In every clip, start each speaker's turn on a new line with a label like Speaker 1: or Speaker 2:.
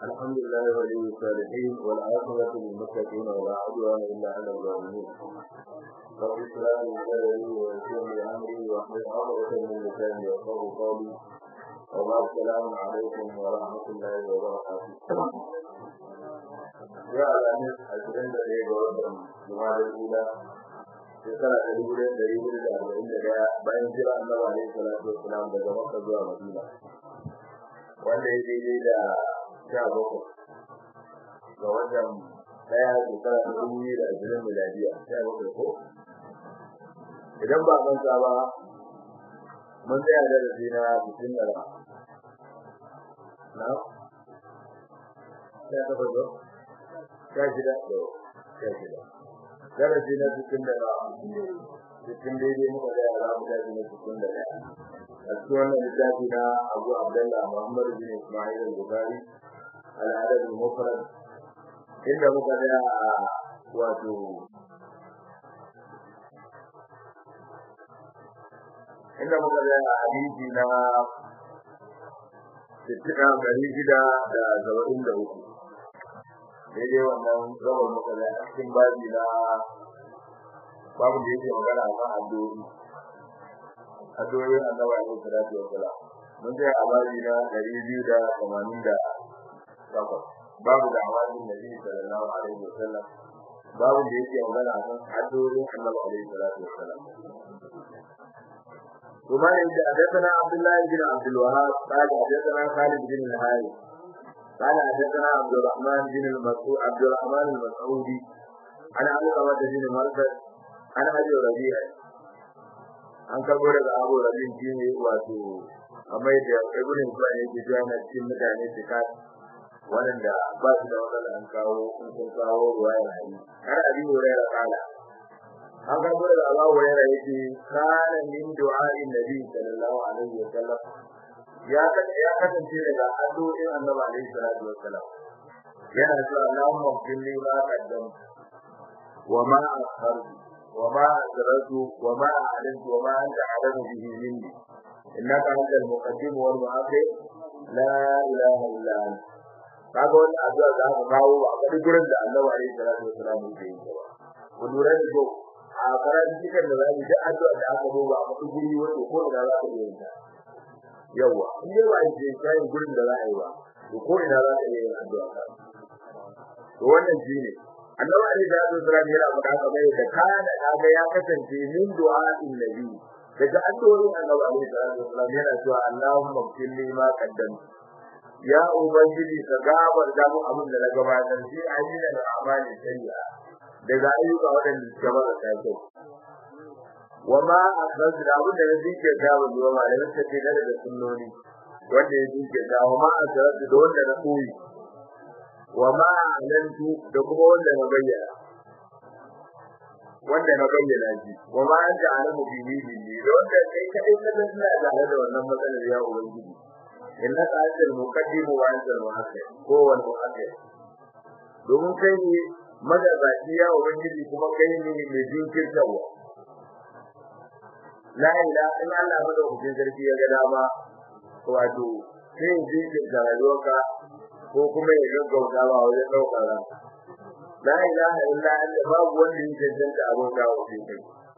Speaker 1: الحمد لله ولي الصالحين والعاقبة للمتقين ولا عدوان إلا على الظالمين رب اشرح لي صدري ويسر لي أمري واحلل عقدة من لساني يفقهوا قولي وبعد السلام عليكم ورحمة الله وبركاته يا الأمير أجرين لدي بوضع جمال الأولى shekara ta dubu ɗaya ɗari hudu da arba'in da ɗaya bayan jira annabi alaihi salatu wassalam daga makka zuwa madina wanda ya daidai da sha bakwai ga watan ɗaya shekara ta dubu biyu da ashirin miladiya sha bakwai ko idan ba manta ba mun tsaya darasi na sittin da na sha takwas ko sha shida to sha shida darasi na cikin da cikin daidai muka da yara mu daji na cikin da a cikin wannan littafi na Abu Abdullah Muhammad bin Ismail al-Bukhari al-Adab al-Mufrad inda muka da wato inda muka da hadisi na sittina ɗari shida da saba'in da uku daidai wannan gabar muka da cikin babi na babu da yake magana akan addu'o'i addu'o'i annabi alaihi salatu wa salam mun ga a babi na 288 babu da awazin nabi sallallahu alaihi wa sallam babu da yake magana akan addu'o'i annabi alaihi salatu wa salam ثم حدثنا عبد الله بن عبد الوهاب قال حدثنا خالد بن الهارث قال حدثنا عبد الرحمن بن المسعود عبد الرحمن المسعودي عن علقمة بن مرثد عن ابي ربيع an karbo daga abu rabin shi ne wato amai da ibn Hibban yake cewa na cikin mutane su ka wanda ba su da wani an kawo in sun kawo ruwaya hadisi har abi hurairah kala an karbo daga abu hurairah yake kana min du'a'in nabi sallallahu alaihi wa sallam ya ya kasance daga addu'o'in annabi alaihi salatu wassalam yana cewa Allahumma qilli ma qaddam wa ma akhartu wa ma asrartu wa ma a'lantu wa ma anta a'lamu bihi minni innaka antal muqaddim wal mu'akhir la ilaha illa anta kaga wannan addu'a da aka kawo a kadi gurin da annabi alaihi salatu wassalam yake yi ba ku lura da ko a karatu cikin da zamu ji addu'a da aka duba a kadi guri wato ko ina za ka yi ta yawa in dai ba je kai gurin da za a yi ba to ko ina za ka yi addu'a ka to wannan shine annabi ali da Abu Sulaim yana faɗa kamar da kana kaga ya kasance min du'a'in nabi daga addu'o'in annabi ali da Abu Sulaim yana cewa Allahumma qilli ma qaddam ya ubangiji ka gabar da mu abin da na gabatar shi ayyuka da amali sayya daga ayyuka waɗanda suka bada kai wama akhraj da abin da yake ke gawo da malamin ta ce da sunnoni wanda yake ke da wama akhraj da wanda na koyi wama alantu da kuma wanda na bayyana wanda na bayyana shi wama anta alamu bi ni da wanda kai kadai ka san ina da da wannan matsalar ya ubangiji innaka antal muqaddim wa antal muakhir ko wal muakhir domin kai ne madabaci ya ubangiji kuma kai ne mai jinkirtawa la ilaha illa Allah madaukakin sarki ya ga dama wato sai ji da rayuwarka ko kuma ya gaggauta ba wajen daukar ran la ilaha illa Allah babu wanda yake cancanta abin da wuce kai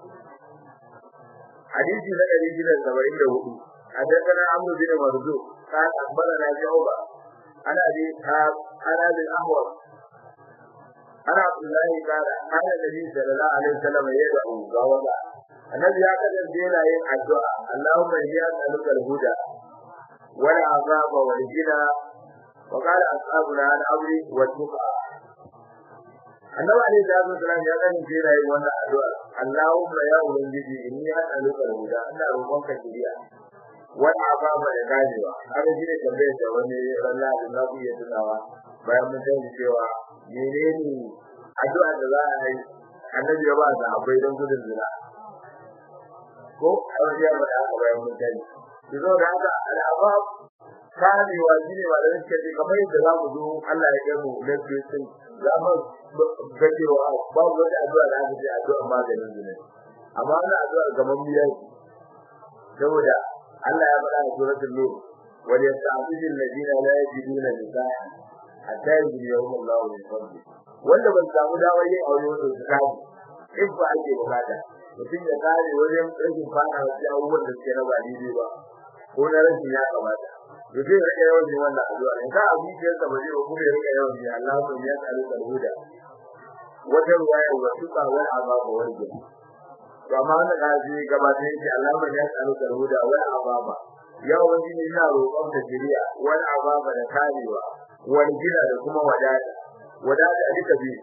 Speaker 1: hadisi na 174 حدثنا عمرو بن مرزوق قال اخبرنا شعبه عن ابي عن ابي الاحوص عن عبد الله قال قال النبي صلى الله عليه وسلم يدعو غوضا annabi ya kasance yana yin addu'a Allahumma inni as'aluka al-huda wal azaba wal jina wa qala ashabuna al-amri wat tuqa annabi alayhi salatu wasallam ya kasance yana yin wannan addu'a Allahumma ya ubangiji inni as'aluka al-huda ina roƙonka shiriya wal azaba da ganewa har shi ne tambayar da wani ranar da na ku iya tunawa bayan mun sani cewa menene addu'a da za a yi annabi ya ba da akwai don gudun zina ko a wajen da aka bayan mutane ki zo da haka al'abab kare wa shine ba da yake ce kamar yadda za mu zo Allah ya kai mu na Kristo za mu ga cewa babu wata addu'a da aka ce addu'a maganin zina amma wannan addu'a gaban biya saboda Allah ya faɗa a suratul nur wal yasta'fidu alladhina la yajiduna nisaa hatta yajiyahum Allah min fadli wanda ban samu damar yin aure wato su kaji in ba ake bukata mutum ya kare wajen rashin fara wasu abubuwan da suke na ba daidai ba ko na rashin ya kamata to zai rika yawan yin wannan addu'a in ka abu ke sa ba zai ba kuma ya rika yawan yin Allah ko ya tsare ka huda wata ruwaya wa tuka wal ababa wal jinn to amma wannan kaji gaba da yake Allah ya tsare ka huda wal ababa ya wani ne ina roƙon ka shiriya wal ababa da karewa wal gina da kuma wadata wadata duka biyu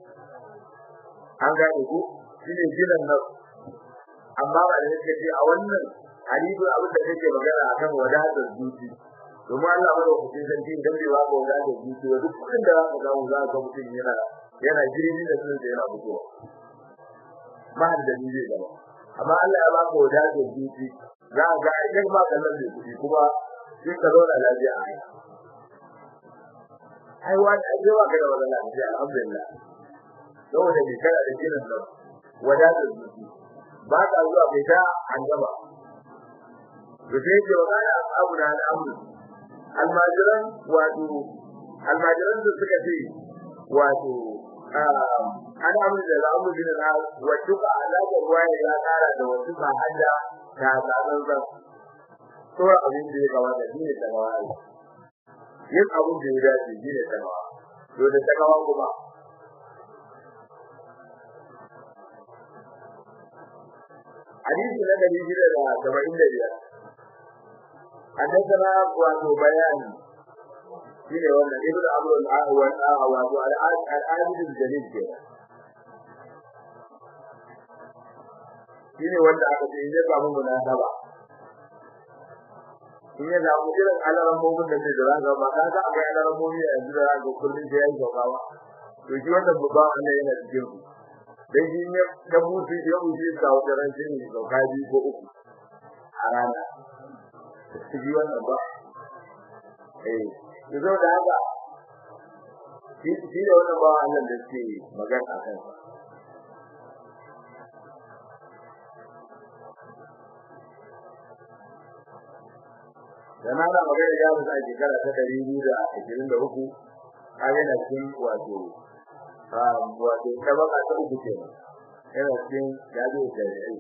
Speaker 1: an gane ku shine ginan nan amma ba da yake ce a wannan hadisi abin da kake magana akan wadatar zuci domin Allah ba da hukuncin sarki idan bai ba ka wadatar zuci ba duk kudin da zaka samu za ka mutum yana yana jirgin da sun yana fitowa ba da dalili gaba amma Allah ya ba ka wadatar zuci za ka ga idan ba ka nan da kuɗi kuma sai ka zauna lafiya a haka ai wani ai ba ka da wannan lafiya alhamdulillah saboda bai kana da ginin nan wadatar zuci ba ka zuwa bai ta an gaba da sai ke magana abu na al'amuru almajiran wato almajiran da suka ce wato an amur da al'amuru bin na wato ka alaƙa ruwa ya ƙara da wato ka hada ta tsanan zan tora abin da ya kamata shi ne tagawa yin abin da ya dace shi ne tagawa to da tagawa kuma hadisi na dari shida da saba'in da biyar حدثنا وابو بيان shine wannan ibnu amr al-ahwal wato al-abid al-jalil ke shine wanda aka ce ya samu munasaba in ya samu irin alaran mugun da ke da ga ba ka ga akwai alaran mugun yanzu da ga kullun da yayi gaba to shi wannan babban Allah yana cikin ku dan shi ne da mutu ya mutu ka wata ran shi ne ga kaji ko uku a rana shi wannan ba eh yazo da haka shi shi da wannan ba Allah da ke magana akan sa da na da magana ya musa a shekara ta ɗari biyu da ashirin da uku a yana cikin wato wato tabaka ta uku ce yana cikin jazo da yayi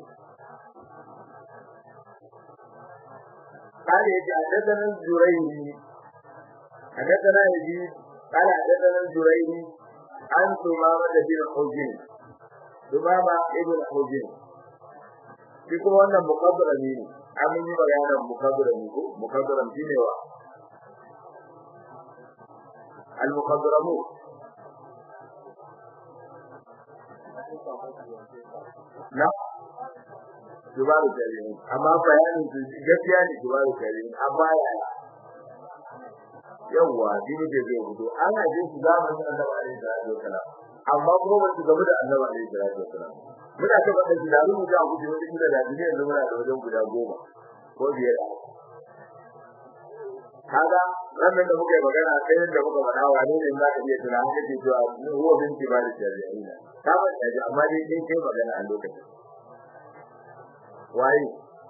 Speaker 1: قال يجي حدثنا الزريري حدثنا يزيد قال حدثنا الزريري عن ثمامة بن حجين ثمامة ابن حجين shi kuma wannan mukaddara ne an yi bayanan mukaddara ne ko mukaddara shine wa al mukaddaramu na dubaru jaririn amma bayanin su gaskiya ne dubaru jaririn amma ya yawa dini da zai fito an haje su zamanin annabi alaihi salatu wasalam amma kuma ba su gamu da annabi alaihi salatu wasalam muna ta faɗa shi da mu ga guje wani gida da duniya yanzu muna da wajen guda goma ko biyar kaga wannan da muka yi magana kai da muka faɗa wa ne za ka iya tuna haka ce cewa huwa binti ba da jaririn ta ba ta amma dai kai kai magana a lokacin waye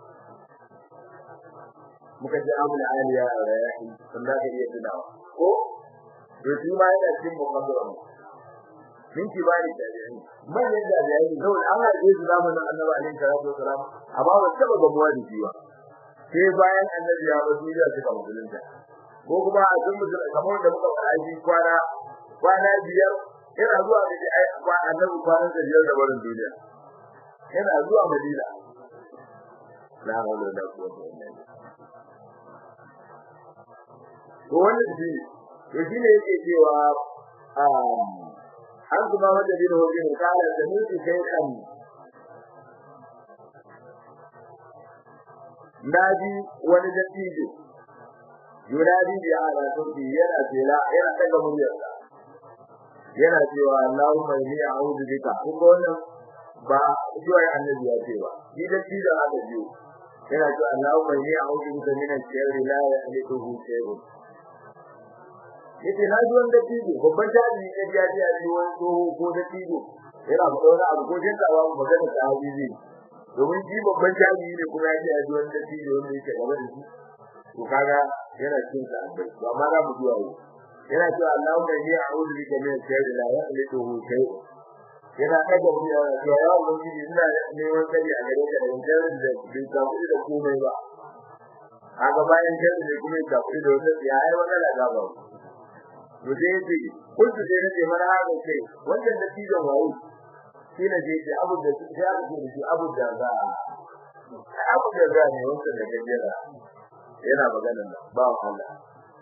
Speaker 1: muka ji amul aliya a rayahi sun da iya tunawa ko to shi ma yana cikin mukaddara mu min ki ba ni jarirai manyan jarirai saboda an haɗe su zamanin annabi alaihi salatu wasalam amma ba taɓa gamuwa da shi ba sai bayan annabi ya bar duniya suka musulunta ko kuma a sun musulunta kamar da muka faɗa shi kwana kwana biyar yana zuwa da ai annabi kwanan da biyar da barin duniya yana zuwa madina la hawla wala quwwata illa billah to wannan shi to shi ne yake cewa an kuma wanda bin hujin kala da mutu sai kan naji wani dattijo yunadi bi ala sauti yana tela yana daga muryarsa yana cewa Allahumma inni a'udhu bika kuma wannan ba zuwa annabi ya ce ba ni dattijo haka biyu yana cewa Allahumma inni a'udhu bika min ash-sharri la yahliquhu shay'un yace na ji wanda tijo babban jami'i ne ya ji a ji wani tsoho ko da tijo yana da wani abu ko jin tsawa mu magana da habibi domin shi babban jami'i ne kuma ya ji a ji wanda tijo wanda yake gaba da shi to kaga yana cikin sa abai to amma za mu zuwa yau yana cewa Allahumma inni a'udhu bika min sharri la yaqliduhu shay'un yana daga mu yana cewa ya ubangiji ina neman tsari a gare ka daga sharrin da bai samu da komai ba kaga bayan sharri ne kuma ya samu da wata ya ai wannan da gaba to sai yace kuntu sai nace mana haka ce wannan da tijon wayo shi ne je ce abu da sai abu da shi abu da za abu da za ne wannan da gajera yana magana ba Allah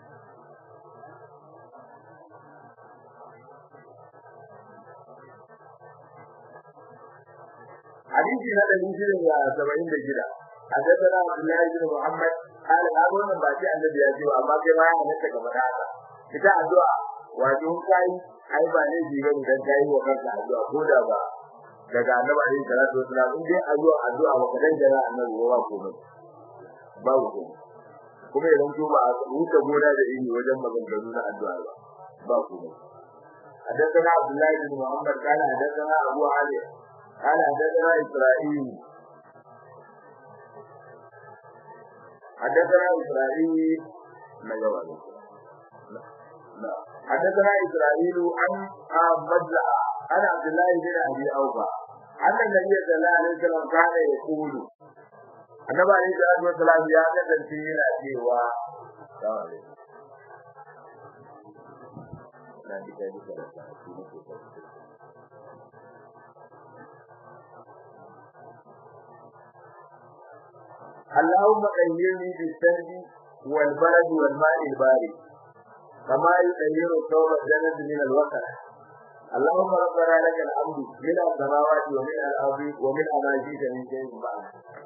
Speaker 1: حديث هذا من جيل سبعين بجيلة حدثنا عبد الله بن محمد قال هذا من باقي النبي يجي وما كما نتا كما هذا kita addu'a wato kai ai ba ne jiga idan kai wa kanka addu'a ko da ba daga annabi alaihi salatu wasallam in dai addu'a addu'a wa kadan jira annabi wa ko ba babu ko kuma idan to ba a huta gona da ini wajen maganganu na addu'a ba ba ko حدثنا عبد الله بن محمد قال حدثنا ابو علي قال حدثنا إسرائيل حدثنا إسرائيل ما جواب لا حدثنا إسرائيل عن مجزع عن عبد الله بن أبي أوفى أن النبي صلى الله عليه وسلم كان يقول annabi alaihi salatu wasalam ya kasance yana cewa na ji kai duka da shi ne ke اللهم طهرني بالثلج والبرد والماء البارد كما يطهر الثوب الجنة من الوكر اللهم ربنا لك الحمد من السماوات ومن الارض ومن ما جئت من شيء بعد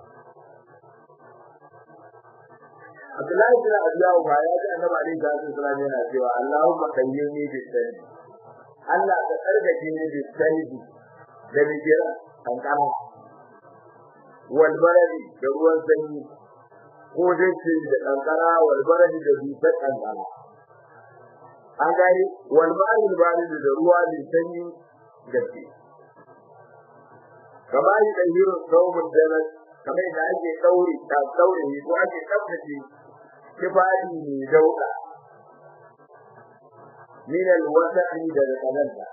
Speaker 1: Abdullahi bin Abiyahu ba ya ji Annabi alaihi salatu wasallam yana cewa Allahumma qayyimni bis-salji Allah ka tsarkake ni bis-salji da mijira kankara wal baradi da ruwan sanyi ko dai ce da kankara wal baradi da dusar kankara an gani wal ma'il baradi da ruwa mai sanyi gaske kamar yi da hiro saumun janas kamar da ake daure ta daure ko ake tsaftace kifari mai dauka min alwasa'i da kazanta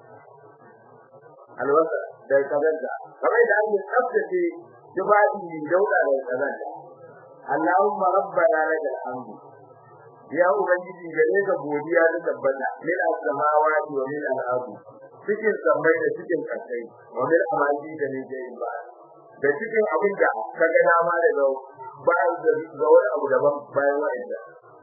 Speaker 1: alwasa da kazanta kamar da ake tsaftace kifari mai dauka da kazanta Allahumma rabbana lakal hamdu ya ubangiji gare ka godiya da tabbata min as-samawati wa min al-ardi cikin sammai da cikin kasai wa min amali da ne jayin ba da cikin abin da ka ga dama da ga bayan da ga wani abu daban bayan wa'anda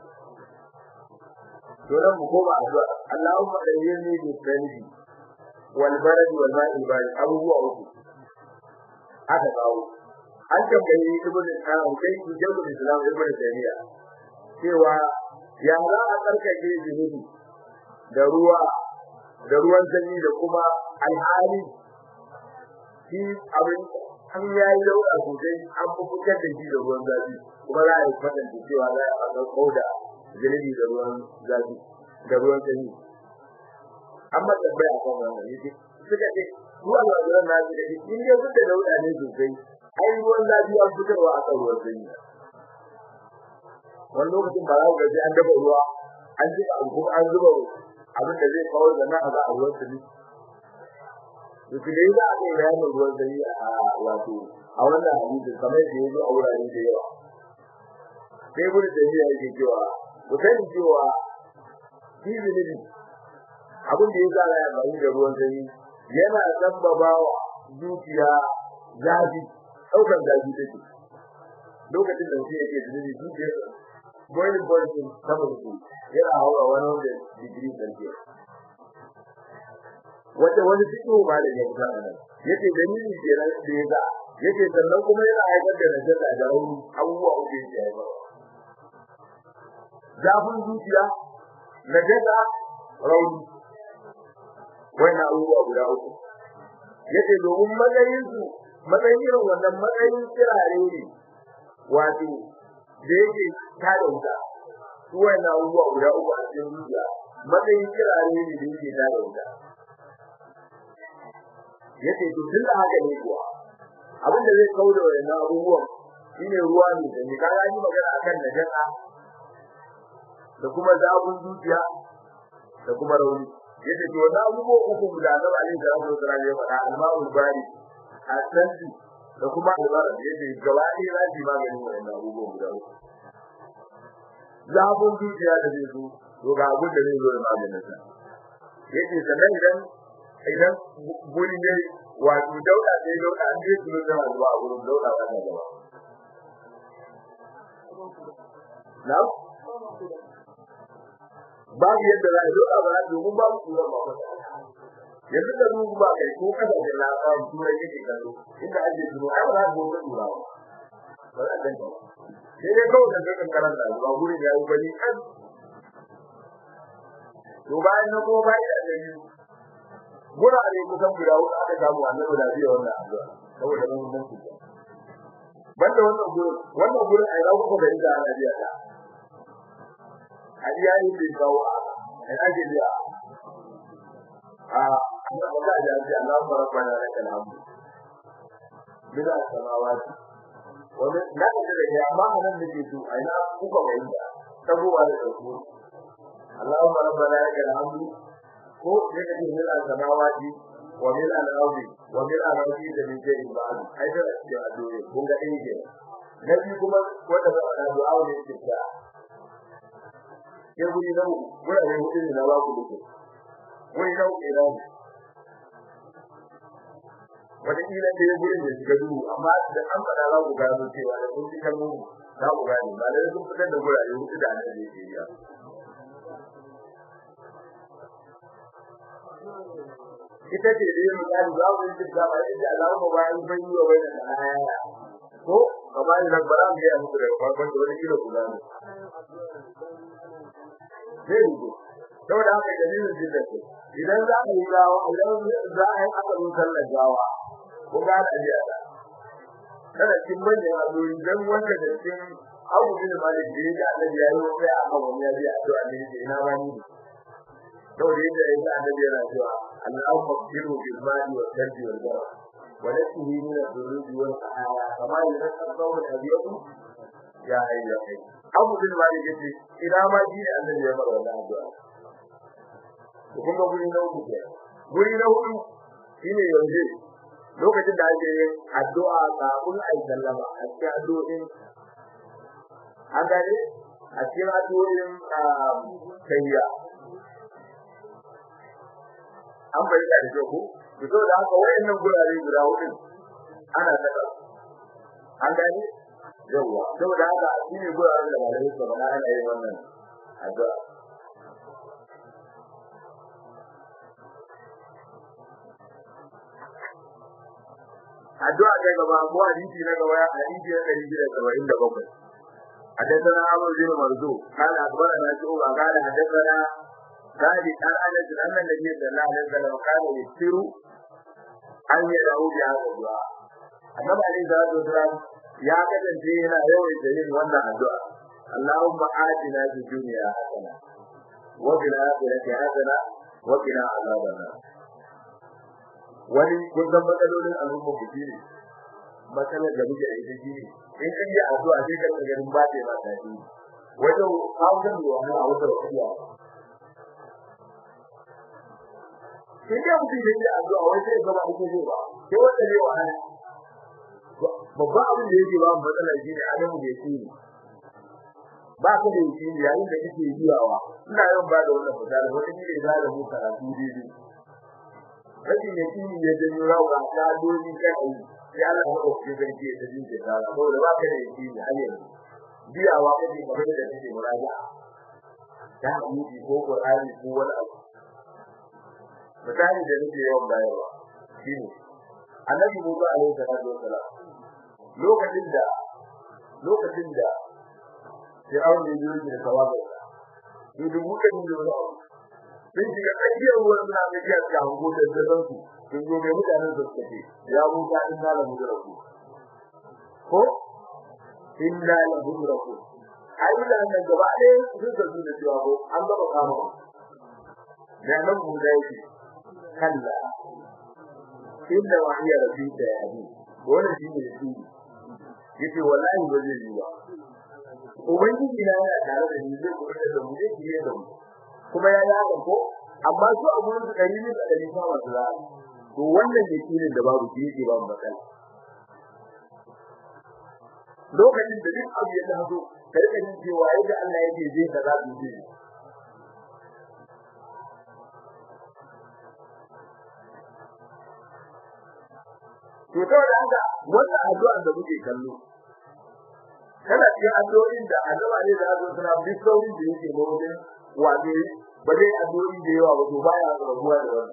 Speaker 1: to nan mu koma addu'a Allahumma dayyini bi sanji wal barad wal ma'i barid abubuwa uku aka kawo an tambayi ibnu al-qayyim sai ki jabu islam ibnu taymiya cewa ya za a tsarkake zunubi da ruwa da ruwan sanyi da kuma alhali shi abin an yayi lauka sosai an fitar da shi da ruwan zafi kuma za a yi kwatanta cewa za a ga kauda zunubi da ruwan zafi da ruwan sanyi amma tambaya kan wannan yake suka ce ruwan zafi na shi da in dai suka dauda ne sosai ai ruwan zafi an fitarwa a kan ruwan sanyi wani lokacin ba za ku gaji an dafa ruwa an ji an kuma an zuba abin da zai kawo da nan a za a ruwan sanyi duk da yadda aka yi bayanin ruwan sanyi a wato a wannan hadisi kamar da yazo a wurare da yawa sai gudu da ya yake cewa ku sani cewa shi zunubi abin da ya sa ya bayi da ruwan sanyi yana sabbabawa zuciya zafi ɗaukar zafi take lokacin da mutum yake zunubi zuciyarsa boiling point din saboda su yana hawa wani wanda digiri celsius wanda wani cikin ba da ya fita nan yace dalili ke nan da ya ga yace sannan kuma yana haifar da najasa da rauni abubuwa uku yake haifar zafin zuciya najasa rauni wannan abubuwa guda uku yace domin matsayin su matsayin irin wannan matsayin kirare ne wato da yake tada wuta su wannan abubuwa guda uku a cikin zuciya matsayin kirare ne da yake tada wuta yace to tun da haka ne kuwa abin da zai kauda wannan abubuwan shine ruwa ne da ni kaga yi magana akan najasa da kuma zabun zuciya da kuma rauni yace to na abubuwa uku da Annabi alaihi salatu wasallam ya faɗa al-ma'ul bari asanti da kuma albara yace gaba ɗaya za su maganin wannan abubuwa guda uku zabun dukiya da zai zo to ga abin da zai zo da maganin sa yace sannan idan idan guri ne wato dauda sai dauda an je su da zuwa a gurin dauda ba da gaba na babu yadda za a dauda ba da domin babu kuma ba ba yanzu da dubu ba kai ko kada da na ba turai yake kallo inda ake zuwa ai ba za ku ga tura ba ba za ka sai dai kawai da kan karanta ba gurin ya yi bani kan to bayan na kuma bayan da ni gurare kusan guda uku aka samu annabi da biya wannan addu'a saboda mun mun ku banda wannan gurin wannan gurin ai rawu ko da ita ana biya ta hadiya yi da kawo ai ake biya a Allah ba da ji Allah rabbana lakal hamd bila samawati wannan da da ya amma nan nake so ai na kuka bayyana saboda da ku اللهم ربنا لك الحمد ko ne kake mil al-samawati wa mil al-ardi wa mil al-ardi da min shay'in ba'd ai da ke addu'a kun ga dai ke nabi kuma wanda ba da du'a ne ke ta ke guri nan gura ne hudu ne na ba ku duke guri nan ke nan wata kila da gurin da shiga duhu amma da an fada za ku gano cewa da kun ji kalmomi za ku gane ba da sun fitar da gurare hudu da annabi ke yi ita ce da yin misali za mu yi da ba inda Allah ba ba in bai yi wa wani da aya ko kamar nan bara mu yi muku da farkon da wani kilo guda ne zai yi saboda haka dalilin jinda ce idan za mu yi gawa idan za a yi aka zo sallar gawa ko ga da biya da kada kin bayyana azuri dan wanda da cikin Abu bin Malik da ya Allah ya yi sai aka wani ya biya addu'a ne ina ba ni saboda yadda ya sa annabi yana cewa Allahu akbiru bil mali wa sardi wal bara wa nasihi min ad-durubi wal ahaya kama yunasa sawul abiyatu ya hayya kai Abu bin Malik yace ina ma ji ne annabi ya fara wannan addu'a to kun ga guri na uku ke guri na hudu shine yanzu lokacin da ake yin addu'a kafin a yi sallama a cikin addu'o'in an gane a cikin addu'o'in kayya an bayyana da ku to da haka wayannan gurare guda hudu ana saka an gani yawa saboda haka shine guraren da malamai suka faɗa ana yin wannan addu'a addu'a ta gaba ko hadisi na gaba hadisi na 177 حدثنا عمرو بن مرزوق قال اخبرنا شعبه قال حدثنا ذلك قال انس ان النبي صلى الله عليه وسلم كان يكثر ان يدعو بهذا الدعاء annabi alaihi salatu wasalam ya kasance yana yawan yin wannan addu'a Allahumma atina fid dunya hasana wa fil akhirati hasana wa qina azaban nar wani kun san matsalolin al'umma ku ne matsalar da muke da ita shi in kan yi addu'a sai ka ganin ba ta ba ta yi wajen kawo da wani a wata wasiya sai dai mutum da yake addu'a wai sai gaba ake zai ba sai wanda ne wa hana babban abin da yake ba mu matsala shi ne adamu da yake yi ba ka da yake yayin da kake yiwawa ina yawan ba da wannan misali wani ne da da mu karatu daidai rashin yake ya janyo rawa ta dole kai sai Allah ya ko ke zan ce da jin da saboda ba ka da yake ne har yanzu biyawa kake kamar da kake muraja ta hadisi ko Qur'ani ko wani abu misali da nake yawan bayarwa shine annabi Musa alaihi salatu wasalam lokacin da lokacin da Fir'aun ya yi da tawaga to dubu da dubu da sun shiga tsakiyar ruwan na mai biya ga hango da zaman su sun zo mai mutanen su suke ya Musa in da mu da ku ko inna la mudraku ai da nan gaba ɗaya sun tafi da cewa ko an gaba kama da nan mu da yake kalla inda wahiya rabbika ya bi wannan shi ne shi yace wallahi ba zai yi ba ubangiji na yana tare da ni zai kuma da mu zai kiyaye da mu kuma ya yi ko amma su a gurin su ɗari ne da ɗari fa masu za to wannan yakinin da babu shi yake babu matsala lokacin da duk abu ya taso ka rika jin cewa yadda Allah yake zai ka za su ji to saboda haka wannan addu'a da muke kallo kana cikin addu'o'in da annabawa ne da su suna bi saurin da yake wajen waje ba zai addu'o'i da yawa ba to baya rabuwa da wannan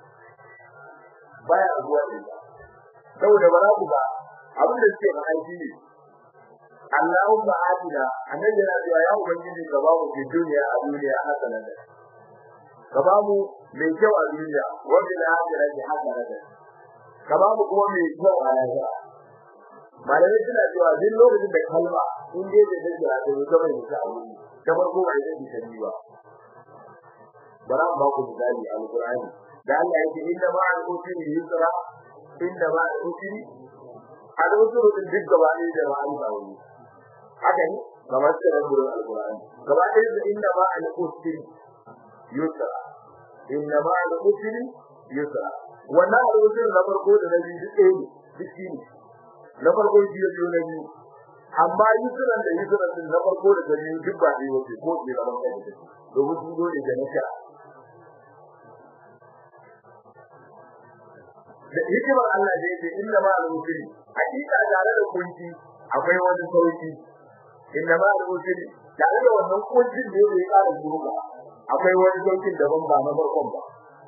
Speaker 1: baya rabuwa da ita saboda ba za ku ba abin da suke faɗa shi ne Allahumma atina annabi yana cewa ya ubangiji ka ba mu fi duniya a duniya hasanatan ka ba mu mai kyau a duniya wa bil akhirati hasanatan ka ba mu kuma mai kyau a lahira malamai suna cewa duk lokacin da kalma in dai da take a da mutum mai ta wuri ta farko ba ita ce ta ba bara ba ku misali alqur'ani da Allah yake inna ma'al usri yusra inna ma'al usri al-usru din duk gaba ne da ma'al wuri haka ne kamar da gurin alqur'ani gaba ɗaya da inna ma'al usri yusra inna ma'al usri yusra wannan al-usri na farko da na biyu duk ɗaya ne duk shi ne na farko shi ya biyo na biyu amma yusran da yusran din na farko da na biyu duk ba ɗaya wace ko ke gaban kai da domin su dole da nasha da hikimar Allah da yake inna ma al-usri hakika tare da kunci akwai wani sauki inna ma al-usri tare da wannan kuncin da yake ƙara zuwa akwai wani saukin daban ba na farkon ba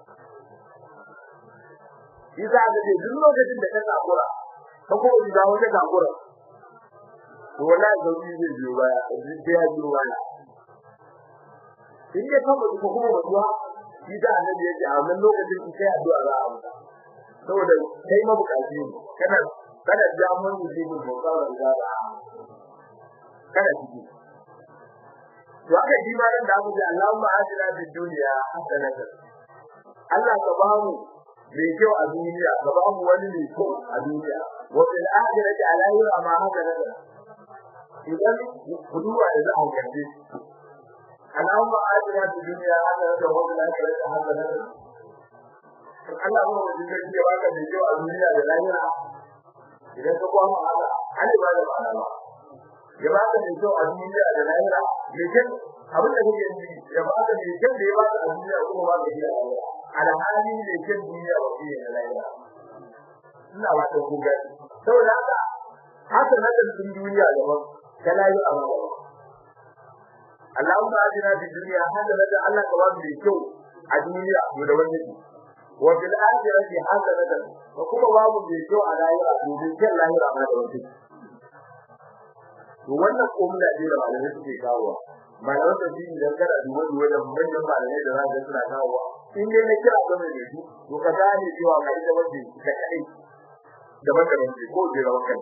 Speaker 1: Isa ga ce duk lokacin da ka takura ka ko da wata takura to wallahi sauki zai biyo baya sai ya biyo baya in ya kama ko kuma mutuwa shi da annabi yake a wannan lokacin ki sai addu'a za a mutu saboda kai mabukaci ne kana kana jamun musibin mutsawa da za kana ciki to aka ji ma nan da aka ce Allahumma atina fid dunya hasanatan Allah ka ba mu mai kyau a duniya ka ba mu wani mai kyau a duniya wa fil akhirati alayhi ma hasanatan idan kuduwa da za a kace Allahumma atina fid dunya hasanatan wa fil akhirati hasanatan Allah ba mu dinga cewa baka mai kyau a duniya da lahira idan ka kwama haka Allah ba da ma'ana ba ya baka mai kyau a duniya da lahira mai kyau abin da kake yi ya baka mai kyau da ya baka a duniya kuma ba ka yi a lahira alhali mai kyau duniya ba shi ne na lahira ina ba ta ku gani saboda haka haka na da duniya daban ta lahira ba Allahumma ajina fi dunya hasanatan Allah ka ba mu mai kyau a duniya mu da wani wa fil akhirati hasanatan wa kuma babu mai kyau a lahira domin kyan lahira ma da wani to wannan komai da da malamai suke kawo malaman da shi idan kana duba duba da manyan malamai da za ka suna kawo in dai na kira ga mai su to ka gane cewa kai da wanda ka kai da wanda ne ko jira wannan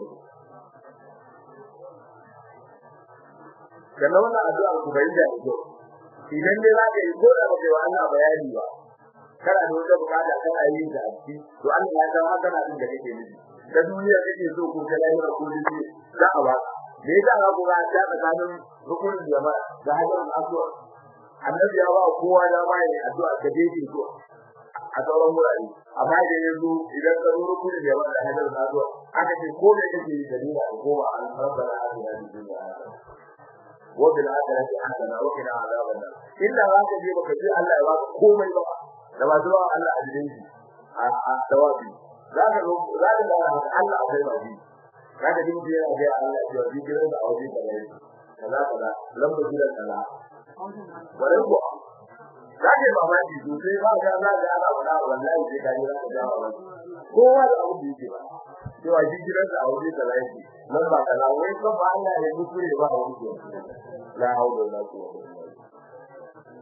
Speaker 1: kana wannan addu'a ku bai da ido idan dai za ka yi ko da ba kai wa Allah bayani ba kana da wata bukata kana yin da aski to Allah ya san haka na din da kake nufi da duniya kake so ko ta lahira ko dai za a ba me yasa ka ga ta tsakanin rukunin jama'a da hajjar aswa annabi ya ba kowa da mai addu'a da dai ko a sauran wurare amma da yanzu idan ka zo rukunin jama'a da hajjar aswa aka ce ko da kake yi dalila ko ba an rabbana atina fid dunya wa bil akhirati hasana wa qina adhaban nar illa zaka je baka ji Allah ya baka komai ba da ba zuwa Allah a jikin shi a tawabi zaka zo zaka ga Allah akwai ba shi zaka ji mutum yana ga Allah ya ji gidan da aure da gare kaza kaza lamba gida kaza wala ko zaka ba ma ji to sai ba ga za ga Allah wala wallahi sai ka ji zaka ga ba kowa da abu da yake ba cewa ji gidan da aure da gare lamba kaza wai ko ba Allah ya mutu ba wani la hawla wala quwwata illa billah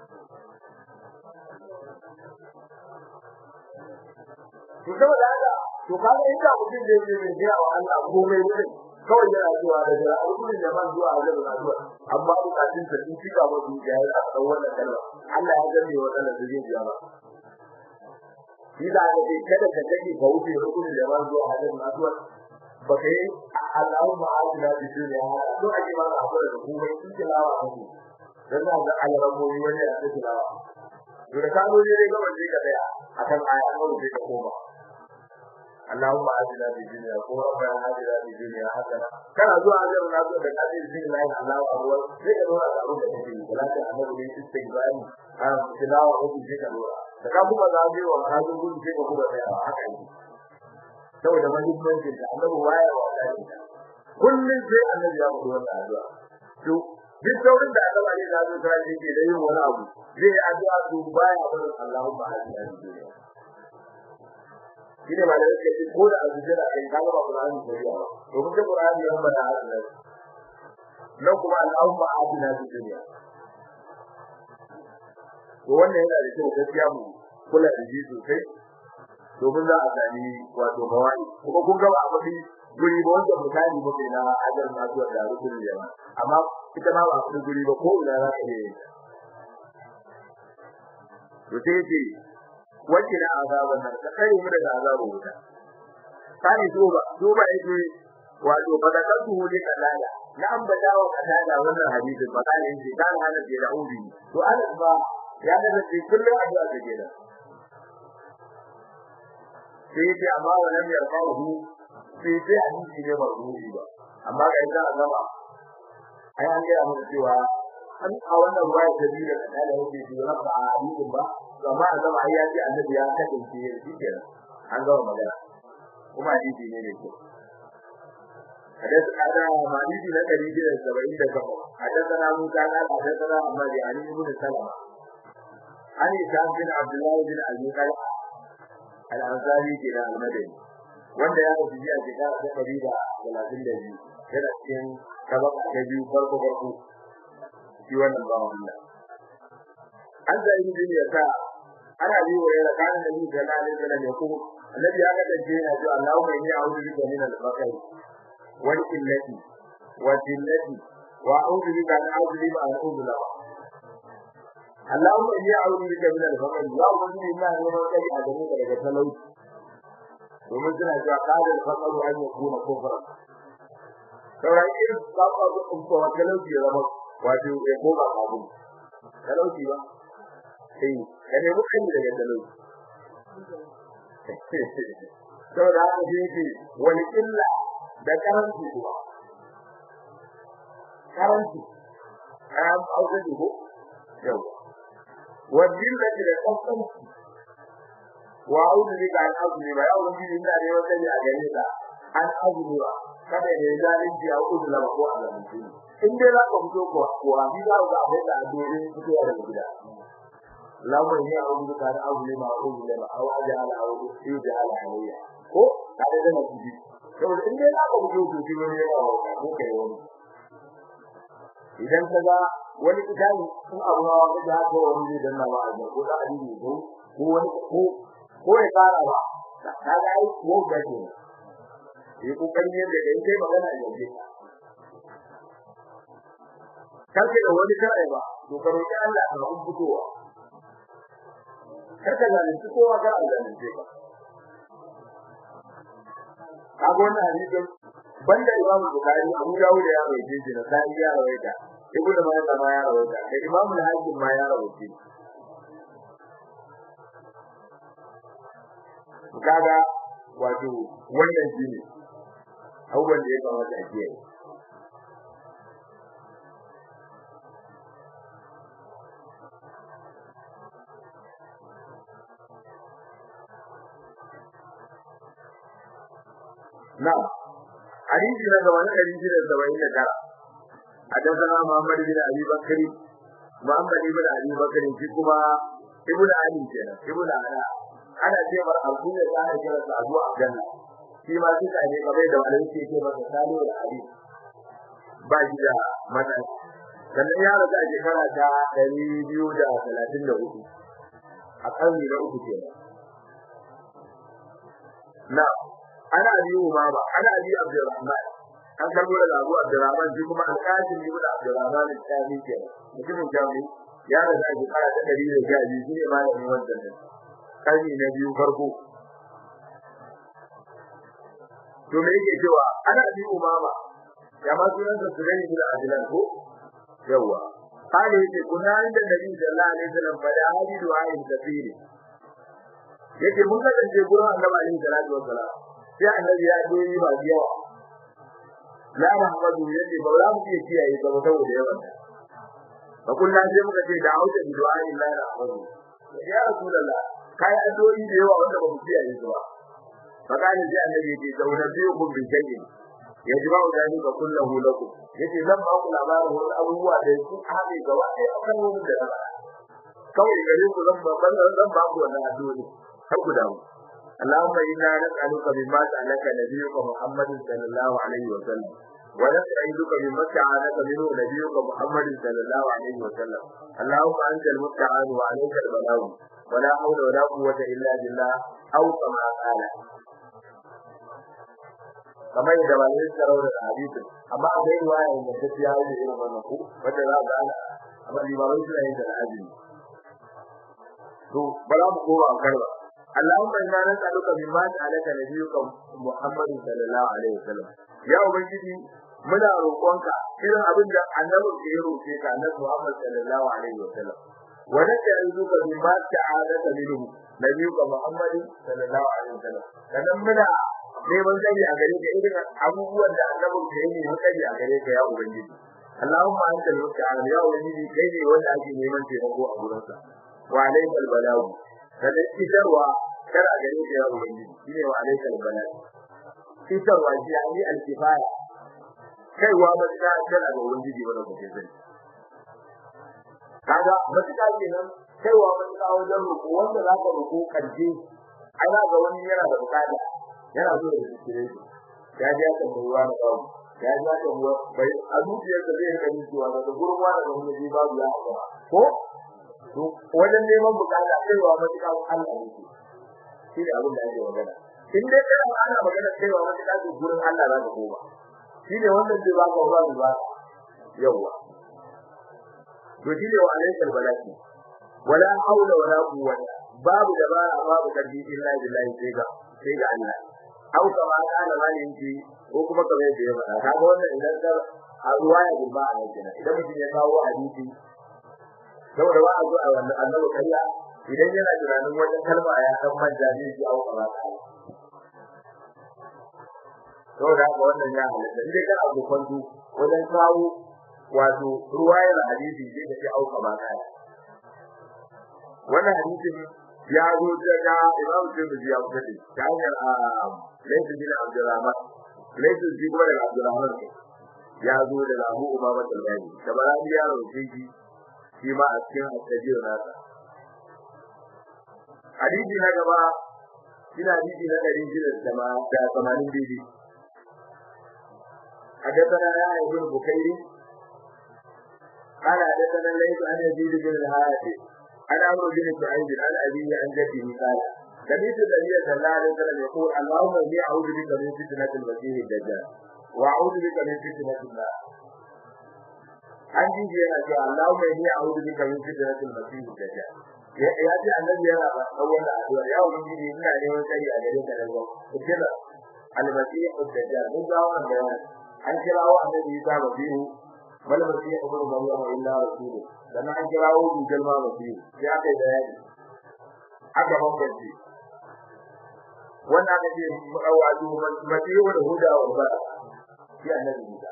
Speaker 1: to saboda haka to kaga inda mutum zai je mai gaya wa Allah komai ne kawai yana zuwa da jira alƙurin da man zuwa da zuwa zuwa amma bukatun sa sun ci gaba su ya yi a kan wannan kalma Allah ya gane wa kalmar da zai biya ba shi da ga dai kada ka take ka wuce rukunin da man zuwa da zuwa baka yi Allahumma atina bi dunya to ake ba ka hakura da komai in tilawa kake dan za ga alamomi wani a cikin lawa to da kazo ne ga wanda ka tsaya akan aya ko sai ka koma Allahumma ajina bi dunya ko rabbana ajina bi dunya hasana kana zuwa ga na zo da kadir bin Allah Allahu akbar sai ka dora da abin da kake yi salatu annabi ne istighfari a tilawa ko sai ka dora da ka kuma za ga wa ka gudu sai ka kuma tsaya haka ne saboda muhimmancin da annabi waya wa Allah kullun sai annabi ya mutu wannan addu'a to duk saurin da aka bari da zuwa sai ke da yin wani abu zai yi addu'a to baya barin Allahumma ajina bi dunya shine ba da yake ko da azujira kai ka ga Qur'ani ko ya to kuma Qur'ani ya bada hadisi nan kuma Allahumma atina fid dunya to wannan yana da kyau gaskiya mu kula da shi sosai domin za a sami wato bawai kuma kun ga abu bi guri ba wanda mutane ba kai na ajar na zuwa da rukun jama'a amma ita ma ba su guri ba ko ina za ka yi to sai ce wacce da azaban nan ka kare mu daga azabun wuta sai duba duba yake wato badakatu ne kalala na ambata wa kalala wannan hadisin ba kana yin kan hana da raudi to anas ba ya da ce kullu addu'a da gida sai ce amma wannan ya rawu sai sai hadisi ne ba ruhi ba amma ga ita azaba ai an ga mu cewa an a wannan ruwaya ta biyu da kalala yake ji rabba a hadisin ba amma a zama ya ce annabi ya kasance shi kenan an gama magana kuma hadisi ne ne ko حدث هذا حديث نبي جل سبعين دقيقة حدثنا موسى قال حدثنا محمد يعني بن سلمة عن هشام بن عبد الله بن أبي طلحة الأنصاري كلا المدني wanda ya rufe ji a shekara ta ɗari da talatin da biyu yana cikin tabaka ta biyu farko farko shi wannan bawan Allah an zai yi jini ya sa ana bi wa yana kana da ni da lalin da ne ko annabi ya kasance yana cewa Allahumma inni a'udhu bika min al-faqr wal illati wa dillati wa a'udhu bika an a'udhu an a'udhu Allahumma inni a'udhu bika min al-faqr ya ubangiji ina neman kai a gare ka daga talauci domin suna cewa kada al-faqr an yakuna kufra sauran irin kafa da kuma talauci ya zama wato ya koma kafin talauci ba sai ka nemi kan daga talauci saboda haka shi yake wani illa da karanci kuma karanci an auka ne ko yau wajen da ke da kasanci wa auzu ne ga an azumi ba yau wani ina ne wanda ne a gare ka an azumi ba kada ne zalunci a uzu la ko a zalunci in dai za ka fito ko kuwa bi za ka abin da a dole fitowa daga gida اللهم اني اعوذ بك ان اظلم او اظلم او اجعل او يجعل علي ko kada da nabi saboda in dai zaka fito to shi ne ya ko kai wani idan kaga wani kitabi sun abu na wanda ya ko wani zai danna ba a ko da hadisi ko ko wani ko ko ya fara ba kaga ai ko ga ke yi kokari ne da in kai magana da ke kake da wani kai ba to ka roki Allah ka kun fitowa karka zalunci kowa kar a zalunce ka kaga wannan hadisin banda Imam Bukhari Abu Dawud ya rawaite shi da sai ya rawaita Ibn Majah ma ya rawaita da Imam Al-Hakim ma ya rawaita kaga wato wannan shine abubuwan da ya kamata a kiyaye نعم حديث هذا وانا حديث الزوائد ترى حدثنا محمد بن ابي بكر محمد بن ابي بكر في كما ابن علي كان ابن علي ana ce mar abu ne da ake kira Abu Abdullah shi ma suka ne kamar da wani yake ce masa Salihu da Ali ba shi da mata sannan ya rasu a shekara ta 234 a karni na uku kenan na ana abi umama ana abi abdurrahman an karbo daga abu abdurrahman shi kuma alqasim ibn abdurrahman al-thani ke mutumin jami ya da zai fara da dari da gaji shi ne malamin wannan ne karni na biyu farko to me yake cewa ana abi umama ya ma sunan sa sunan ibn adlan ko yawa kale yake kuna inda nabi sallallahu alaihi wasallam fa da hadi du'a in kafiri yake mun ga dan gurin annabi alaihi salatu wasallam sai annabi ya doyi ba yawa la rahmadu yake ba za mu iya kiyaye ba saboda yawan fa kullu sai muka ce da auta bi du'a illa rahmadu ya rasulullah kai addu'o'i da yawa wanda ba mu kiyaye su ba fa kana sai annabi yake zauna biyu kun bi shay'in yajma dalika kullahu lakum yace zan ba ku labarin wasu abubuwa da su haɗe gaba ɗaya a kan wurin da na faɗa kawai gare ku zan ba zan ba ku wannan addu'o'i har ku damu اللهم إنا نسألك مما سألك نبيك محمد صلى الله عليه وسلم ونسألك مما استعانك منه نبيك محمد صلى الله عليه وسلم اللهم أنت المستعان وعليك البلاغ ولا حول ولا قوة إلا بالله أو كما قال kamar yadda ba ne tsaro da hadisi amma a dai ruwaya da ta fiya da irin wannan ku wanda za ga ana amma limamin suna yin da hadisi to bala mu koma karba Allahumma inna nas'aluka mimma ta'alaka nabiyyuka Muhammad sallallahu alaihi wasallam ya ubangiji muna roƙonka irin abin da annabi ke roƙe ka annabi Muhammad sallallahu alaihi wasallam wa nas'aluka mimma ta'alaka minhu nabiyyuka Muhammad sallallahu alaihi wasallam kanan muna neman sani a gare ka irin abubuwan da annabin ka yi neman sani a gare ka ya ubangiji Allahumma anta al-musta'an ya ubangiji kai ne wanda ake neman taimako a gurin sa wa alaikal balagu kada isarwa kar a gare ka ya ubangiji shine wa alaikal balagu isarwa shi ne al-kifaya kaiwa matuƙa kar a ga ubangiji wanda kake sani kaga matuƙa kenan kaiwa matuƙa wajen roƙo wanda za ka roƙo ƙarshe ai za ga wani yana da buƙata yana so da zikire shi ya ji aka ruwa da babu ya ji aka ruwa bai a zuciyar da zai gani cewa daga gurin wani da wani ji babu ya haka ko to wajen neman bukata kaiwa matuƙa Allah ne shi ne abin da ake magana in dai kana ana magana kaiwa matuƙa to gurin Allah za ka koma shi ne wannan zai baka wa babu ba yawa to shi ne wa alaikal balaki wala haula wala quwwata babu dabara babu karfi illa billahi sai ga sai ga Allah au kama kana malin ji ko kuma kamar yadda ya faɗa kaga wannan idan ka a ruwaya gurba a yake idan mutum ya kawo hadisi saboda ba a zo a wannan annabi kariya idan yana tunanin wata kalma ya san manja zai ji au kama kana saboda haka wannan ya halatta indai kana abu kwanto wajen kawo wato ruwayar hadisi zai ka ce au kama kana wannan hadisin ya zo daga Imam Tirmidhi ya fitar ta hanyar Layth bin Abdurrahman Layth bin kuma daga Abdurrahman ya zo daga Abu Umama al-Bahili da barani ya rawaye shi shi ma a cikin hadisi nasa hadisi na gaba ina hadisi na dari shida da da tamanin bibi حدثنا يا ابن بكير قال حدثنا ليس عن يزيد بن الحارث عن عمرو بن سعيد عن أبيه عن جده قال سمعت النبي صلى الله عليه وسلم يقول اللهم اني اعوذ بك من فتنة المسيح الدجال واعوذ بك من فتنة النار an ji yana cewa Allahumma inni a'udhu bika min fitnatil masih dajjal ya ya ji annabi yana ba wannan addu'a ya ubangiji ina neman tsari a gare ka daga fitnar al-masih dajjal mun ga wannan bayani an kirawo annabi Isa masihu bal masih ibn maryam illa rasuluhu dan an kirawo dujal ma masihu sai aka yi bayani aka bambance wannan aka ce wato masihu da huda wa ba shi annabi Isa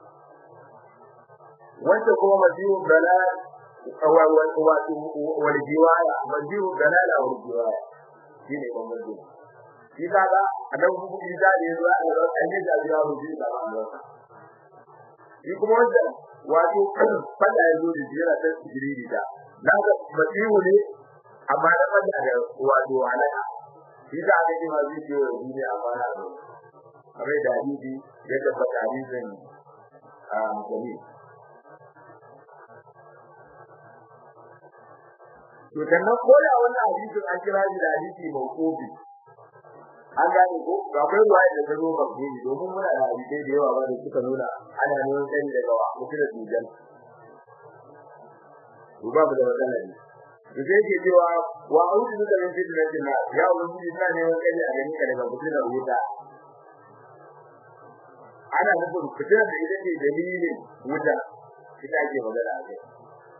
Speaker 1: wanda kuma masihu dalal wato wal jiwaya masihu dalal wal jiwaya shine bambance shi kaga annabi kuma Isa da yazo a ran annabi da ya rubuta da Allah shi kuma wanda wato fada yazo da jira ta jiriri da naga masihu ne amma da fada da wato alaka shi da aka ce ma zai ce wa duniya amma na zo kamar da hadisi ya tabbata hadisin a jami'i to sannan ko da wannan hadisin an kira shi da hadisi mawqufi an gane ko ga akwai ruwaya da ta zo mawqufi domin muna da hadisi da yawa wanda suka nuna ana neman sani daga wa mutum da dujan to babu da matsala ne to sai ke cewa wa a'udhu bika min fitnatin nar ya ubangiji ina neman sani a gani ka daga mutum da wuta ana nufin fitar da ita ce dalilin wuta ita ake magana a kai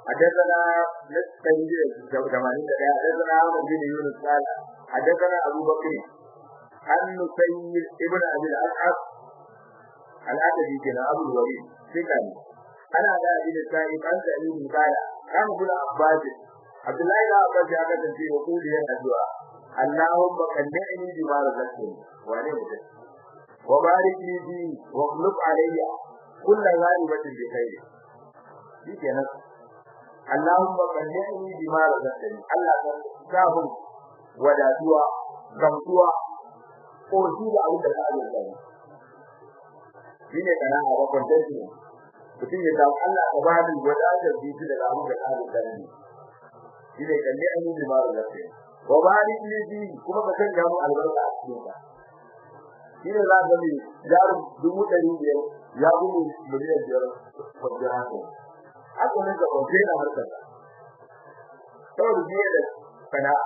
Speaker 1: حدثنا نستنجي جمالين حدثنا عمرو بن يونس قال حدثنا ابو بكر عن نسير ابن ابي الاسعد الأدبي كان أبو الوليد ثقل أنا ذا ابن السائب عن سعيد قال كان ابن عباس عبد الله بن عباس يعقد في وقول يا الدعاء اللهم قنعني بما رزقتني وعليه وبارك لي فيه واخلف علي كل غالبة بخير دي كانت اللهم قنعني بما رزقتني الله كافر وداتوا gamsuwa ko shi da abin da ka azurta ni shi ne kana a bakon dashi mutum ya samu Allah ka ba ni wadatar jiki daga abin da ka azurta ni shi ne kalle an yi limaru lafiya wa barik li fi kuma ka sanya mu albarka a cikin ka shi ne za ka ga jarin dubu ɗari biyar ya gudu miliyan biyar kwanciyar hankali haka ne ga kwanciyar na harkar saboda biye da sana'a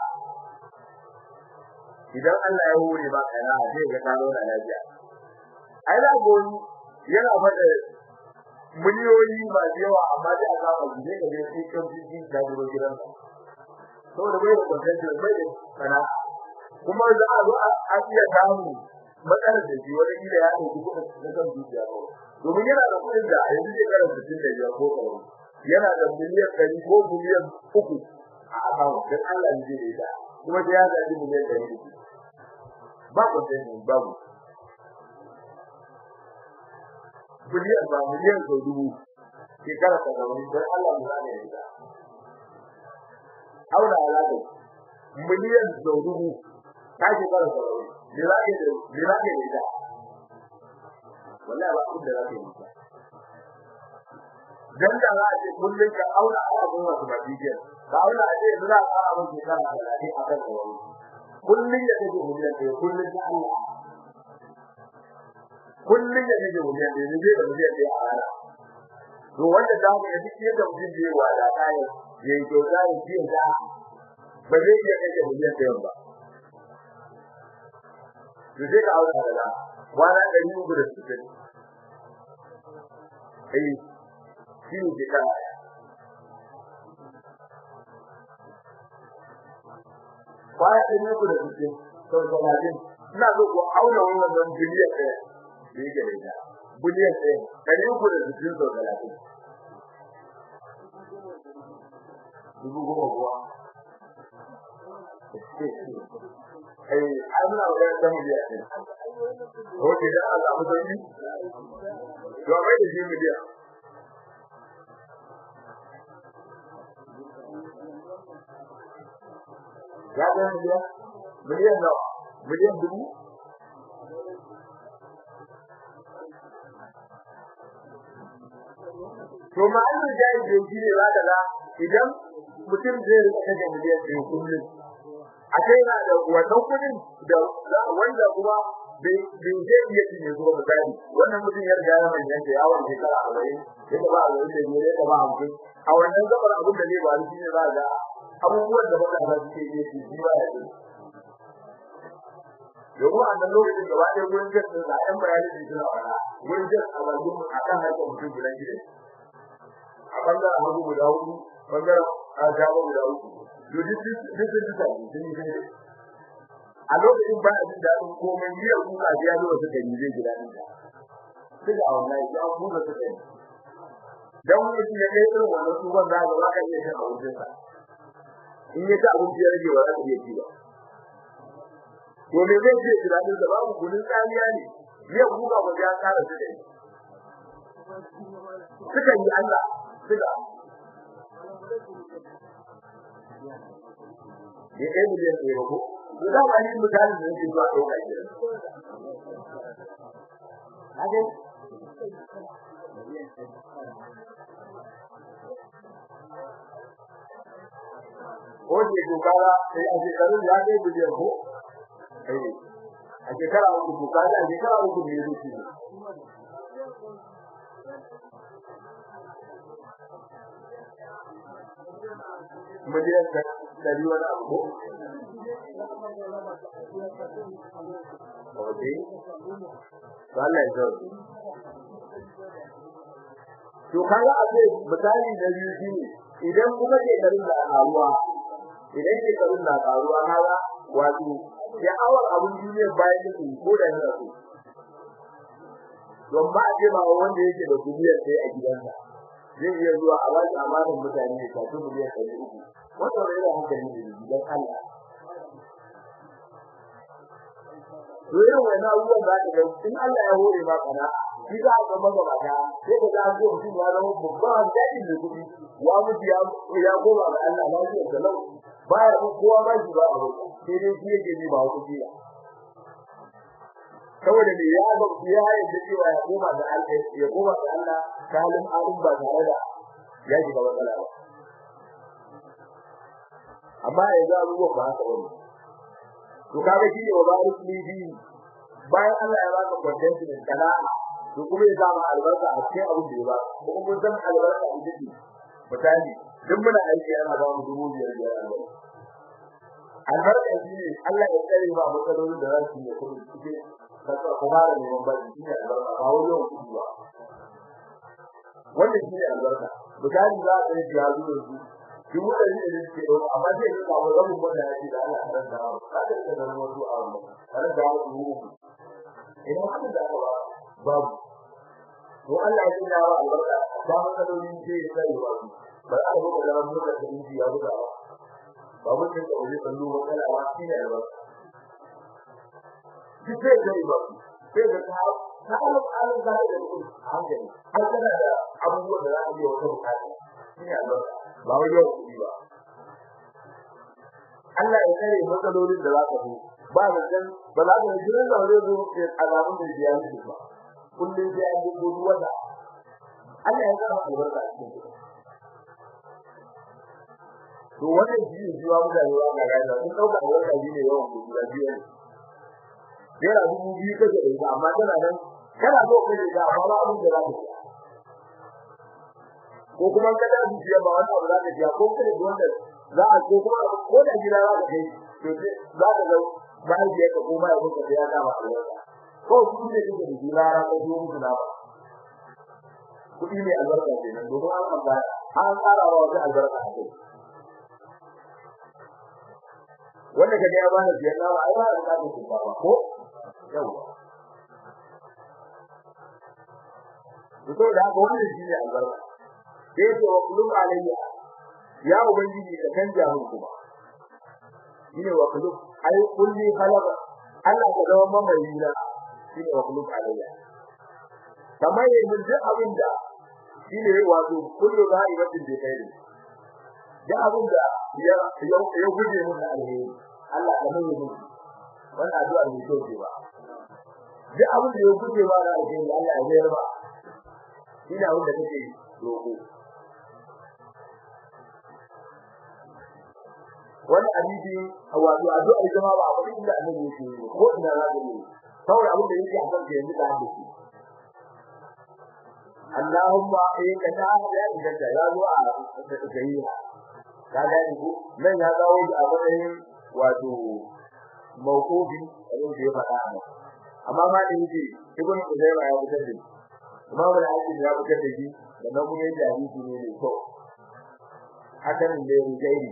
Speaker 1: idan Allah ya hore ba kana zai ga karo da lafiya ai da goni yana fada miliyoyi ba yawa amma dai a kafa zai ga sai kan jiji da duro gidan to da bai da kwanci bai da kana kuma za a zo a iya samu matsalar da shi wani gida ya dauki kudin na kan dukiya ko domin yana da kudin da yanzu zai karanta tun da ya ko karo yana da miliyan 100 ko miliyan 3 a akawu dan Allah ne zai da kuma sai ya zaɓi miliyan 100 ba ku da ni babu biliyan ba miliyan ko dubu shekara ta gaba ne don Allah mu zane ya auna alaƙa miliyan sau dubu ta shekara ta gaba ne za ke ne za ke da ita wallahi ba abin da za ke yi ta dan da za a ce kullum ka auna alaƙun wasu ba bidiyar ka auna a ce yanzu za a fara mun shekara talatin a kan kawai kullun ya kaje miliyan ɗaya kullun da Allah kullun ya kaje miliyan ɗaya ne da miliyan ɗaya a rana to wanda da mu yi shi da mutum da yawa da kai ya yi kyauta ya ci da ba zai iya kaje miliyan ɗaya ba to sai ka aure da kwana ɗari uku da sittin ai shi ne ke kana baya da ne ku da suke to talatin ina so ku auna wannan biliyan ɗaya da yake da ita biliyan ɗaya kare ku da suke to talatin dubu goma kuwa ai an na ga da miliyan ɗaya ko da Allah mu sani to mai da shi miliyan ya ga miliyan miliyan nawa miliyan dubu to ma an da jai da shi ne za ka ga idan mutum zai rika kaje miliyan ɗaya kullum a kai na da wannan kudin da wanda kuma bai bai zai iya cinye su ba misali wannan mutum ya riga ya manyan da yawon shekara arba'in ya ba a wani da biyar ya ba hamsin a wannan gabar abin da zai ba shi ne za ga abubuwan da matasa suke iya ci shi ba ya ci domin a nan lokacin gaba ɗaya gurin jas ɗin sa ɗan bayani da suna faɗa gurin jas a bakin a kan harkar mutum gudan gidan a ɓangaren hagu guda hudu ɓangaren a gaba guda uku to duk duk sun ci sami sun yi sai a lokacin ba a jin daɗin komai miyar kuka sai ya zo suka yi zai gida ɗin ta suka a wannan ya kuka suka yi dan mutum ya kai irin wannan tsuban za ka ba ka iya shan abincinsa in ya ci abinci ya rage ba za ka iya ci ba to me zai ce tunanin da babu kunin tsamiya ne yau buga ba ya kara su dai suka yi Allah suka ne ɗaya miliyan ɗaya ba ko to da ba ni mutane da yake zuwa ɗauka ke Hade? Ko ke dogara sai a shekarun ya kai miliyan ko? a shekara uku to kaji a shekara uku ne yake ne miliyan dari wani abu ko Oke, Allah ya zo. To kaga a ce misali da biyu shine idan kuma ke garin da karuwa idan ke garin da karuwa kaga wato ya awar abun duniya bayan da su ko da yana so don ba a ce ba wanda yake da duniyar sai a gidansa zai iya zuwa a wani amanin mutane ne kafin miliyan ɗari uku wanda bai da hankali ne gidan Allah Dole wani abubuwan za ka ga in Allah ya hore ma kana shi za ka maka mata sai ka ga ko mutum ya zama babban daɗi da kuɗi ya mutu ya ya goma ga Allah lafiyar da lau baya ko kowa ba shi ba abu sai dai shi yake ji ba kuɗi ba saboda ne ya ga ya yarda cewa ya koma ga Allah ya koma ga Allah kalin alim ba tare da ya shiga matsala ba amma yanzu abubuwan ba haka bane to kaga shi ne wa barik li bi bayan Allah ya baka kwantanci da sana'a to kuma ya zama albarka a cikin abin da ya ba kuma mun san albarka a cikin misali duk muna aiki ana ba mu dubu biyar biyar albarka albarka shi ne Allah ya tsare ba matsalolin da za su yi kuma cikin kasa kuma da neman baki shi ne albarka ba wani yawan kuɗi ba wannan shi ne albarka misali za a yi ya zuwa su duk wanda ne da ke da amma sai ka kawo rabin wanda yake da Allah ran da haka da da wasu a wannan ran da wasu idan haka da ba babu to Allah ya tsaya wa albarka ba matsalolin ce sai ba su ba a ga da ran da da inji ya buga ba ba mun da wani kallo matsala ba shi ne albarka duk sai da ba sai da ta ta alƙalin da da hankali har kana da abubuwan da za a yi wata bukata shi ne albarka ba wai yau kuɗi ba Allah ya kare matsalolin da za ka zo ba da kan ba za ka ji ran da zai zo ke alamun da ya yi ba kullun sai an yi gudu wata Allah ya kare albarka a cikin to wannan shi ne jiwa mutane ba ga gaida sun dauka albarka shi ne yawan gudu da biyu yana dubu biyu kake da ita amma tana nan kana so ka da ita amma ba abin da za ka yi ko kuma kada su ji ba wani abu za ka ji ko kada wanda za a ko kuma ko da gida za ka kai to za ka ga bayan da ka koma ya kuka da ya da ba ko su ne kike da gida ra ka zo musu na ba kudi ne albarka ce nan domin an ba an tsara wa wata albarka a kai wanda kaga ya bani biyar na ai ba da ka ba ko yawa to da haka wannan shi ne albarka sai ce wa kullum alayya ya ubangiji ka canja mun kuma shine wa kullum ai kulli khalaqa Allah ka zama mamayi na shine wa kullum alayya kamar yanzu duk abinda shine wato kullu ra'ibatin da kai da abinda ya ya guje mun da alheri Allah ka mai mun wannan addu'a ne to ce ba duk abinda ya guje ba da alheri Allah ya bayar ba ina wanda kake roƙo wani hadisi wato addu'a ita ma ba abin da annabi yake yi ko ina za ka yi saboda abin da yake a kan yanzu da hadisi Allahumma in ka ta ya inganta ya zo a sahiha ka ga ni ko nan ya dawo da abin wato mawqufi abin da ya faɗa ne amma ma da yake ibn Uzayma ya fitar da Imam al-Hakim ya fitar da shi da nan kuma yake hadisi ne ne to hakan ne rujairi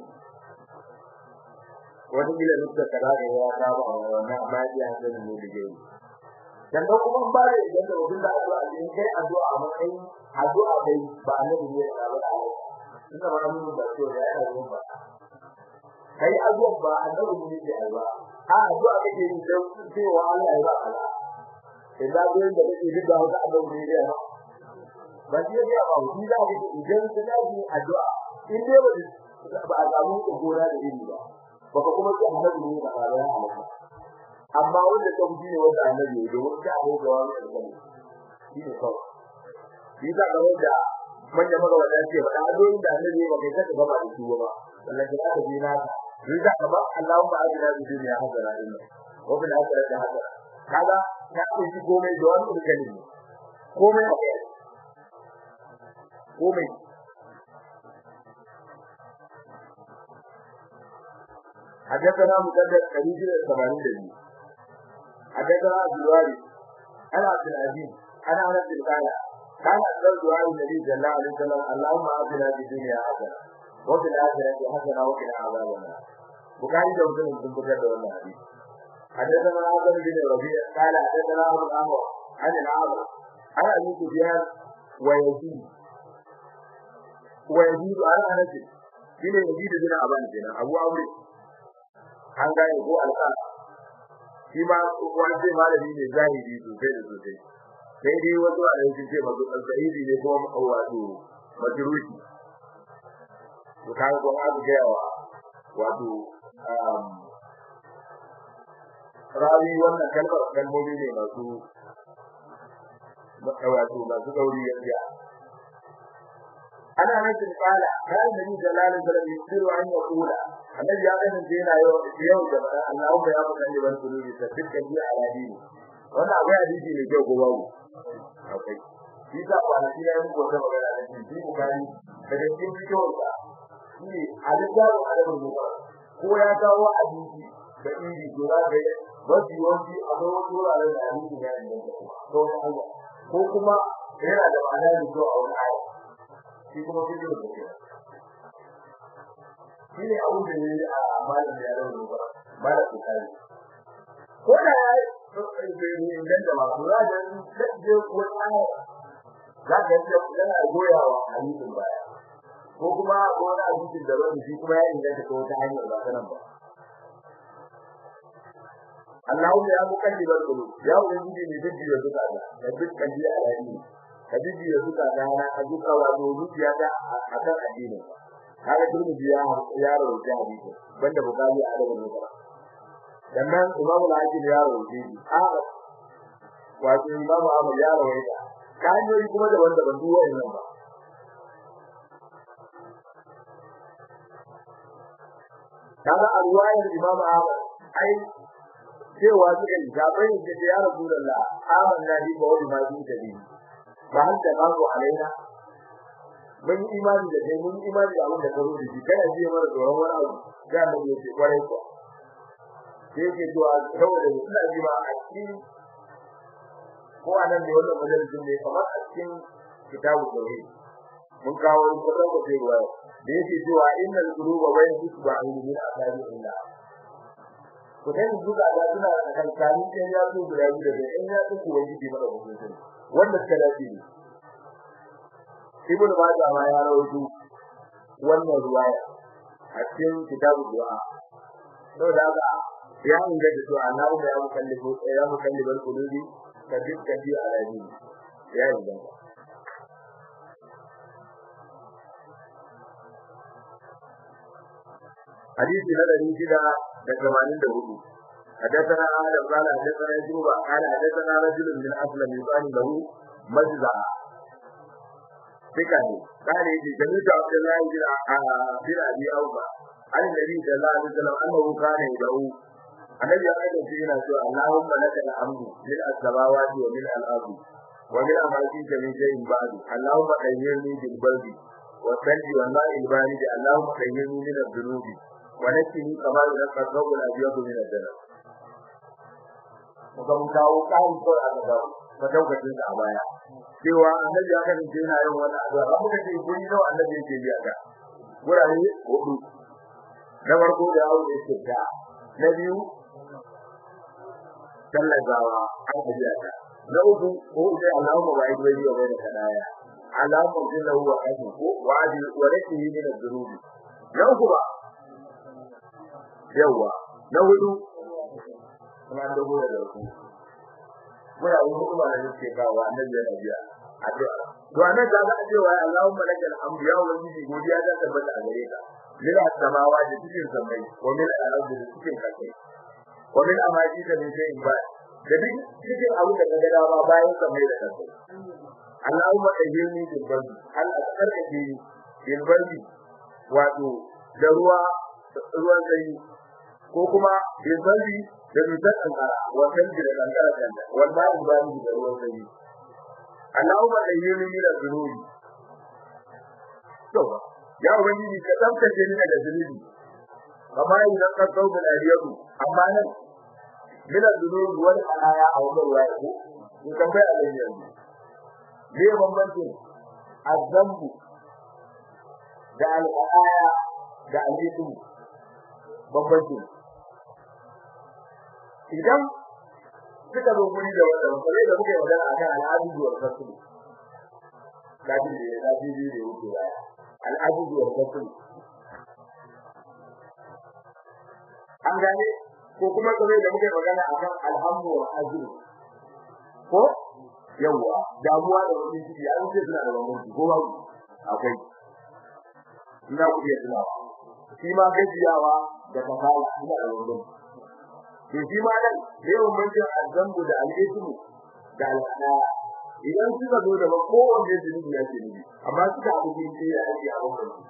Speaker 1: wani gila nufta kaza da ya saba wannan amma ya san ne da gani dan da kuma ba da idan da wanda addu'a in kai addu'a a matsayin addu'a dai ba annabi ne da ba inda ba mun da to ya yi ba kai addu'a ba annabi ne da ba a addu'a kake yi dan cewa Allah ya ba Allah idan da da kake duk da wata annabi ne da ba shi ya ba shi da kake idan ka yi addu'a in dai ba a samu gora da iri ba baka kuma ce annabi ne da ya halaka amma wanda ta ne wanda annabi ne domin ta abu da wani alƙali shi ne kawai shi da ga wanda manya maga wanda ce ba da adoyin da annabi ba kai saka gaba da su ba wallahi ka ta ji na shi da ka ba Allahumma ajina bi dunya hadara inna wa bil akhirati hadara kaga ta ce shi komai da wani alƙali komai komai حدثنا مسدد حديث الثمانين دليل حدثنا عبد الوارث انا عبد العزيز انا انس بن قال كان اكثر دعاء النبي صلى الله عليه وسلم اللهم اعطنا في الدنيا حسنه wa fil akhirati hasana wa qina adhaban nar bukari da muslim sun fitar da wannan hadisi حدثنا عبد بن ربيع قال حدثنا ابو الامر عن العامر عن ابي سفيان ويزيد ويزيد عن انس shine Yazid bin Aban kenan Abu Amr an gane ko alƙal shi ma wanda malami ne zahiri sosai da sosai sai dai wasu a yankin ce masu alzahiri ne ko wato majruhi to kaga ko aka ga yawa wato rawi wannan kalmar kalmomi ne masu wato masu gauri gaskiya ana nan sun kala kan nabi sallallahu alaihi wasallam yasiru an yaqula annabi ya ganin sai yana yau yau da Allahu ya faɗa ne ban kulubi ta dukkan ji a dini wannan akwai hadisi ne kyau ko babu akwai shi ta kwanaki na yanku wata magana da shi shi bukari daga cikin fitowar sa shi alisaru adabul mufrad ko ya kawo hadisi da iri to za ka yi wasu yawanci akwai wasu wuraren da hadisi ya inganta ko Allah ko kuma yana da ma'ana ne ko a wani aya shi kuma shi ne mutum shi ne abin da yayi a malam ya rawu ba malam bukari ko da ya yi idan da masu raja da je ko aya za ka yi yana goyawa hadisin baya ko kuma ko wani hadisin da wani shi kuma ya inganta ta wata hanyar ba ta nan ba Allahumma ya mukallibal qulub ya ubangiji ne duk da duka da dukkan ji alani ka jiji da suka gana a duka wato zuciya ta akan addini kaga turmi ya ya rawaita hadisi banda bukari a daga mutum sannan imamu al-hakim ya rawaita shi haka wato imamu ahmad ya rawaita ka hanyoyi kuma da wanda ban duwa nan ba kaga a ruwayar imamu ahmad ai cewa suka yi gabai da ya rasulullah amanna bi wa bi ma bi tabi ba har da babu alaina mun imani da kai mun imani da abin da ka rubuta shi kana ji mara tsoron wani abu da mu yi ce kwarai ko sai ke to a saboda ina ji ma a cikin ko anan ne wannan majalisin ne kamar a cikin kitabu tauhid mun kawo kudin ko sai ruwa da yake cewa innal quluba bayna isba'in min asabi illa ku dai duka da suna kan kani sai ya zo guda biyu da in ya tsuku wani ji mara hukunci wanda suka dace ne ibnu majah ma ya rawaito wannan ruwaya a cikin kitabu du'a to da ga ya inda da to Allah ya mukallifu ya mukallibal qulubi ka dukkan ji alaji ya inda حديث الذي جدا دكمانين دهو حدثنا آدم قال حدثنا يجوب قال حدثنا رجل من أسلم يقال له مجزع فكاني قال يجي جميع عبد الله بن أبي أوفى عن النبي صلى الله عليه وسلم أنه كان يدعو النبي قال فينا سوى اللهم لك الحمد من السماوات ومن الأرض ومن أماكنك من شيء بعد اللهم خيرني بالبلد والثلج والماء البارد اللهم خيرني من الذنوب ونكني كما ينقى الثوب الأبيض من الدنس muka mun kawo kayan ko a gaba ka daukacin sa a baya cewa annabi ya kasance yana yin wannan addu'a amma muka ce guri nawa annabi yake biya ka gurare hudu na farko da yawo da yake ta na biyu tallazawa an biya ka na uku ko sai Allahumma ba'i bayi wa baina kadaya Allahumma jinna huwa kashi ko wa'adi wa rakihi min ad-dunubi na uku ba yawa na hudu kuma an dago da ku muna yi hukuma da yake kawo annabi yana biya addu'a to anan da za a ce wa Allahumma lakal hamdu ya ubangiji godiya ta tabbata a gare ka min as-samawa da cikin samai wa min al-ardi da cikin kasai wa min amaji da min shay'in ba da duk cikin abu da kaga dama bayan samai da kasai Allahumma tajirni bil bardi hal askarka bil bardi wato da ruwa ruwan sanyi ko kuma bil bardi da dutsen kankara wannan da kankara kan wannan ba ni da ruwan sanyi Allahumma ayyuni min az-zunubi to ya ubangiji ka tsaftace ni daga zunubi amma idan ka kauda aliyatu amma nan min az-zunubi wal alaya a wannan ruwaya ko in kan bai Allah yanzu me bambancin azambu da al'aya da alisu bambanci idan suka zo guri da wanda sai da muke magana akan al'adu wa rasul kafin da ya ji da ya wuce baya al'adu wa rasul an gane ko kuma kamar da muke magana akan alhamdu wa azri ko yawa damuwa da wani ciki an ce suna da bambanci ko babu akwai ina ku iya tunawa shi ma gajiyawa da kasala ina da bambanci to shi ma nan da yawan manjin azambu da al'ismu da al'ada idan suka zo da kowanne zunubi ya ce ni amma suka abu ne sai ya ake abin bambanci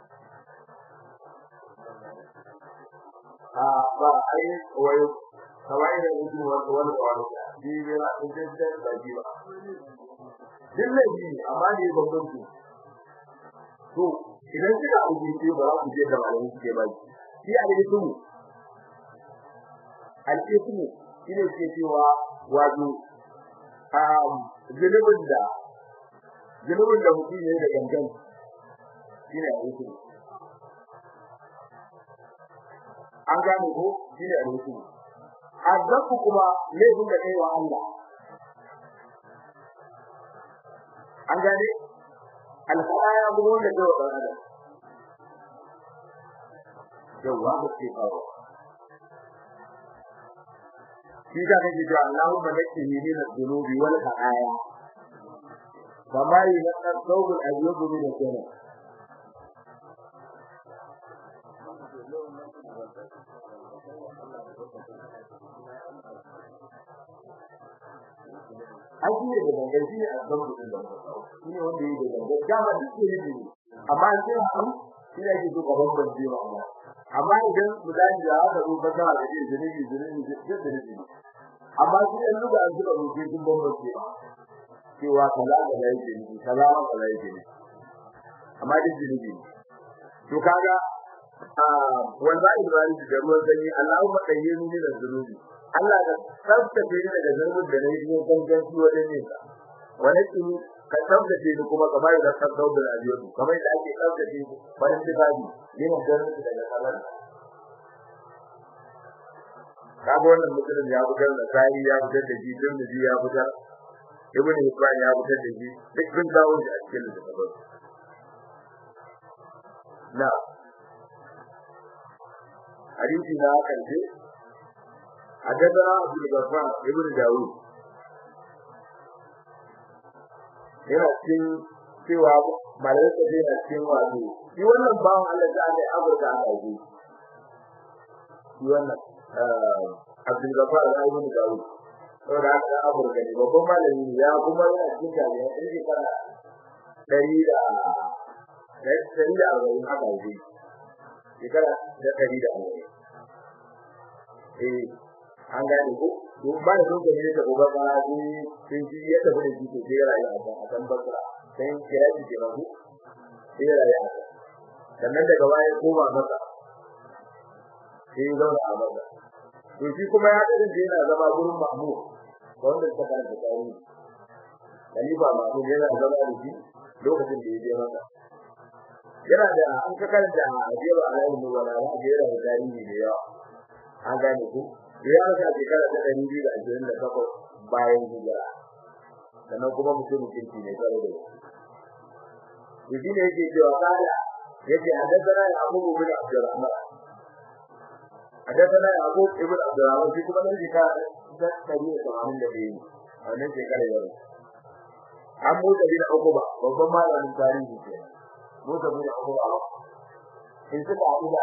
Speaker 1: a ba ai wayo kawai da mutum wanda wani wani shi ne na cikin da da ji ba din ne ji amma ne babban ku to idan kika abu ce ba ku je da malamin ke ba shi a da su al-ismu shine ke cewa wato um zunubin da zunubin da mutum ne da gangan shine al-ismu an gane ko shine al-ismu azabu kuma laifin da kai wa Allah an gane alfaya kuma wanda kai wa dan adam yawa ba ce kawo shi da kake cewa Allahumma nakini min adh-dhunubi wal khataaya kama yunqqa thawb al-abyad min al-jannah aji ne da gangan shi ne a zan mutum da shi ne wanda yake da gangan dama duk ne ne amma sai haɗu shi ne ake so ka bambance ba amma amma idan misali da aka zo ba za a ce zunubi zunubi duk zunubi amma shi ne luga an zuba rubuce sun bambance ba cewa kaza kaza yake ne kaza ma kaza yake ne amma duk zunubi ne to kaga wanda Ibrahim da ruwan sanyi Allahumma tayyibni min az-zunubi Allah da tsaftace ni daga zunubin da nayi ne gangan shi wajen yin sa wani tsini ka tsaftace ni kuma kamar da tsaftace da ajiyu kamar da ake tsaftace bayan tibabi yin garin daga salar kaga wannan mutum ya fitar da sai ya fitar da shi din da ya fitar ibn Hibban ya fitar da shi duk sun dawo shi a cikin littafin na hadisi na karshe حدثنا عبد الغفار ابن داود yana cikin cewa malamin sa yana cikin wato shi wannan bawan Allah da Allah Afirka aka yi shi wannan Abdul Ghaffar ibn Dawud saboda haka Afirka ne babban malami ya kuma yana cikin jami'a ɗin shekara ɗari da ɗari da arba'in aka yi shekara da ɗari da arba'in eh an gane ko to ba da don gane da gobe ba ni sai shi ya tafi da shi to sai rayu a kan akan basra sai kira shi ke rabu sai rayu a kan sannan daga baya koma masa sai zauna a masa to shi kuma ya kasance yana zama gurin mahmud wanda suka karanta tarihi Khalifa Mahmud yana zama da shi lokacin da ya je masa yana da an ka karanta a jewa alayin wala za ga yana da tarihi da yawa an gane ku ya rasa shekara ta ɗari biyu da ashirin da takwas bayan hijira sannan kuma mutum kirki ne tare da shi shi ne yake cewa kada yake haddathana ya abu bin abdurrahman haddathana ya abu ibn abdurrahman shi kuma ne ka da ɗari da tamanin da biyu a wannan shekara ya rubuta an motsa bin ukuba babban malamin tarihi ke motsa bin ukuba in suka haɗu da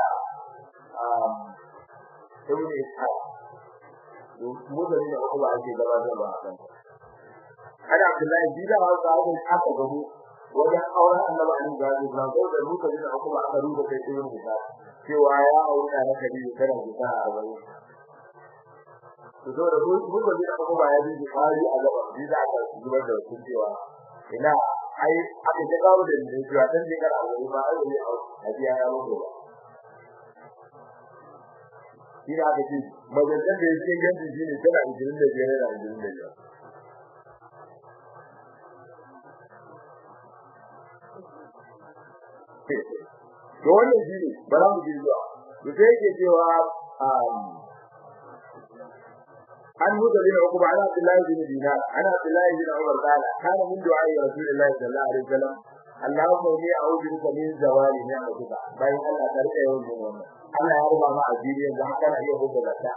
Speaker 1: ibn ishaq mutane da kuma ake gabatarwa a kan hada Abdullahi bi da wanda aka aka gabo wajen auren Annabi Ali gazi ba ko da mutane da kuma aka rubuta kai irin hita cewa ya aure da Nabi kana hita a arba'in to so da mutane da kuma ya ji kari a gaba bi da aka zubar da su cewa ina ai aka ta kawo da ni cewa dan shekara arba'in ba ai ne a biya ya mutu ba shi da aka ce majalcin da yake ganci shi ne tana 25 da 25 to to wannan shi ne ba za mu ji zuwa to sai yake cewa an huda bin uquba ana abdullahi bin dinar ana abdullahi bin umar qala kana min du'a rasulillahi sallallahu alaihi wasallam Allahumma inni a'udhu bika min zawali ni'matika bayan Allah ta rike yawan yin wannan Allah ya ruba ma aziri yanzu haka na iya hukunta zakka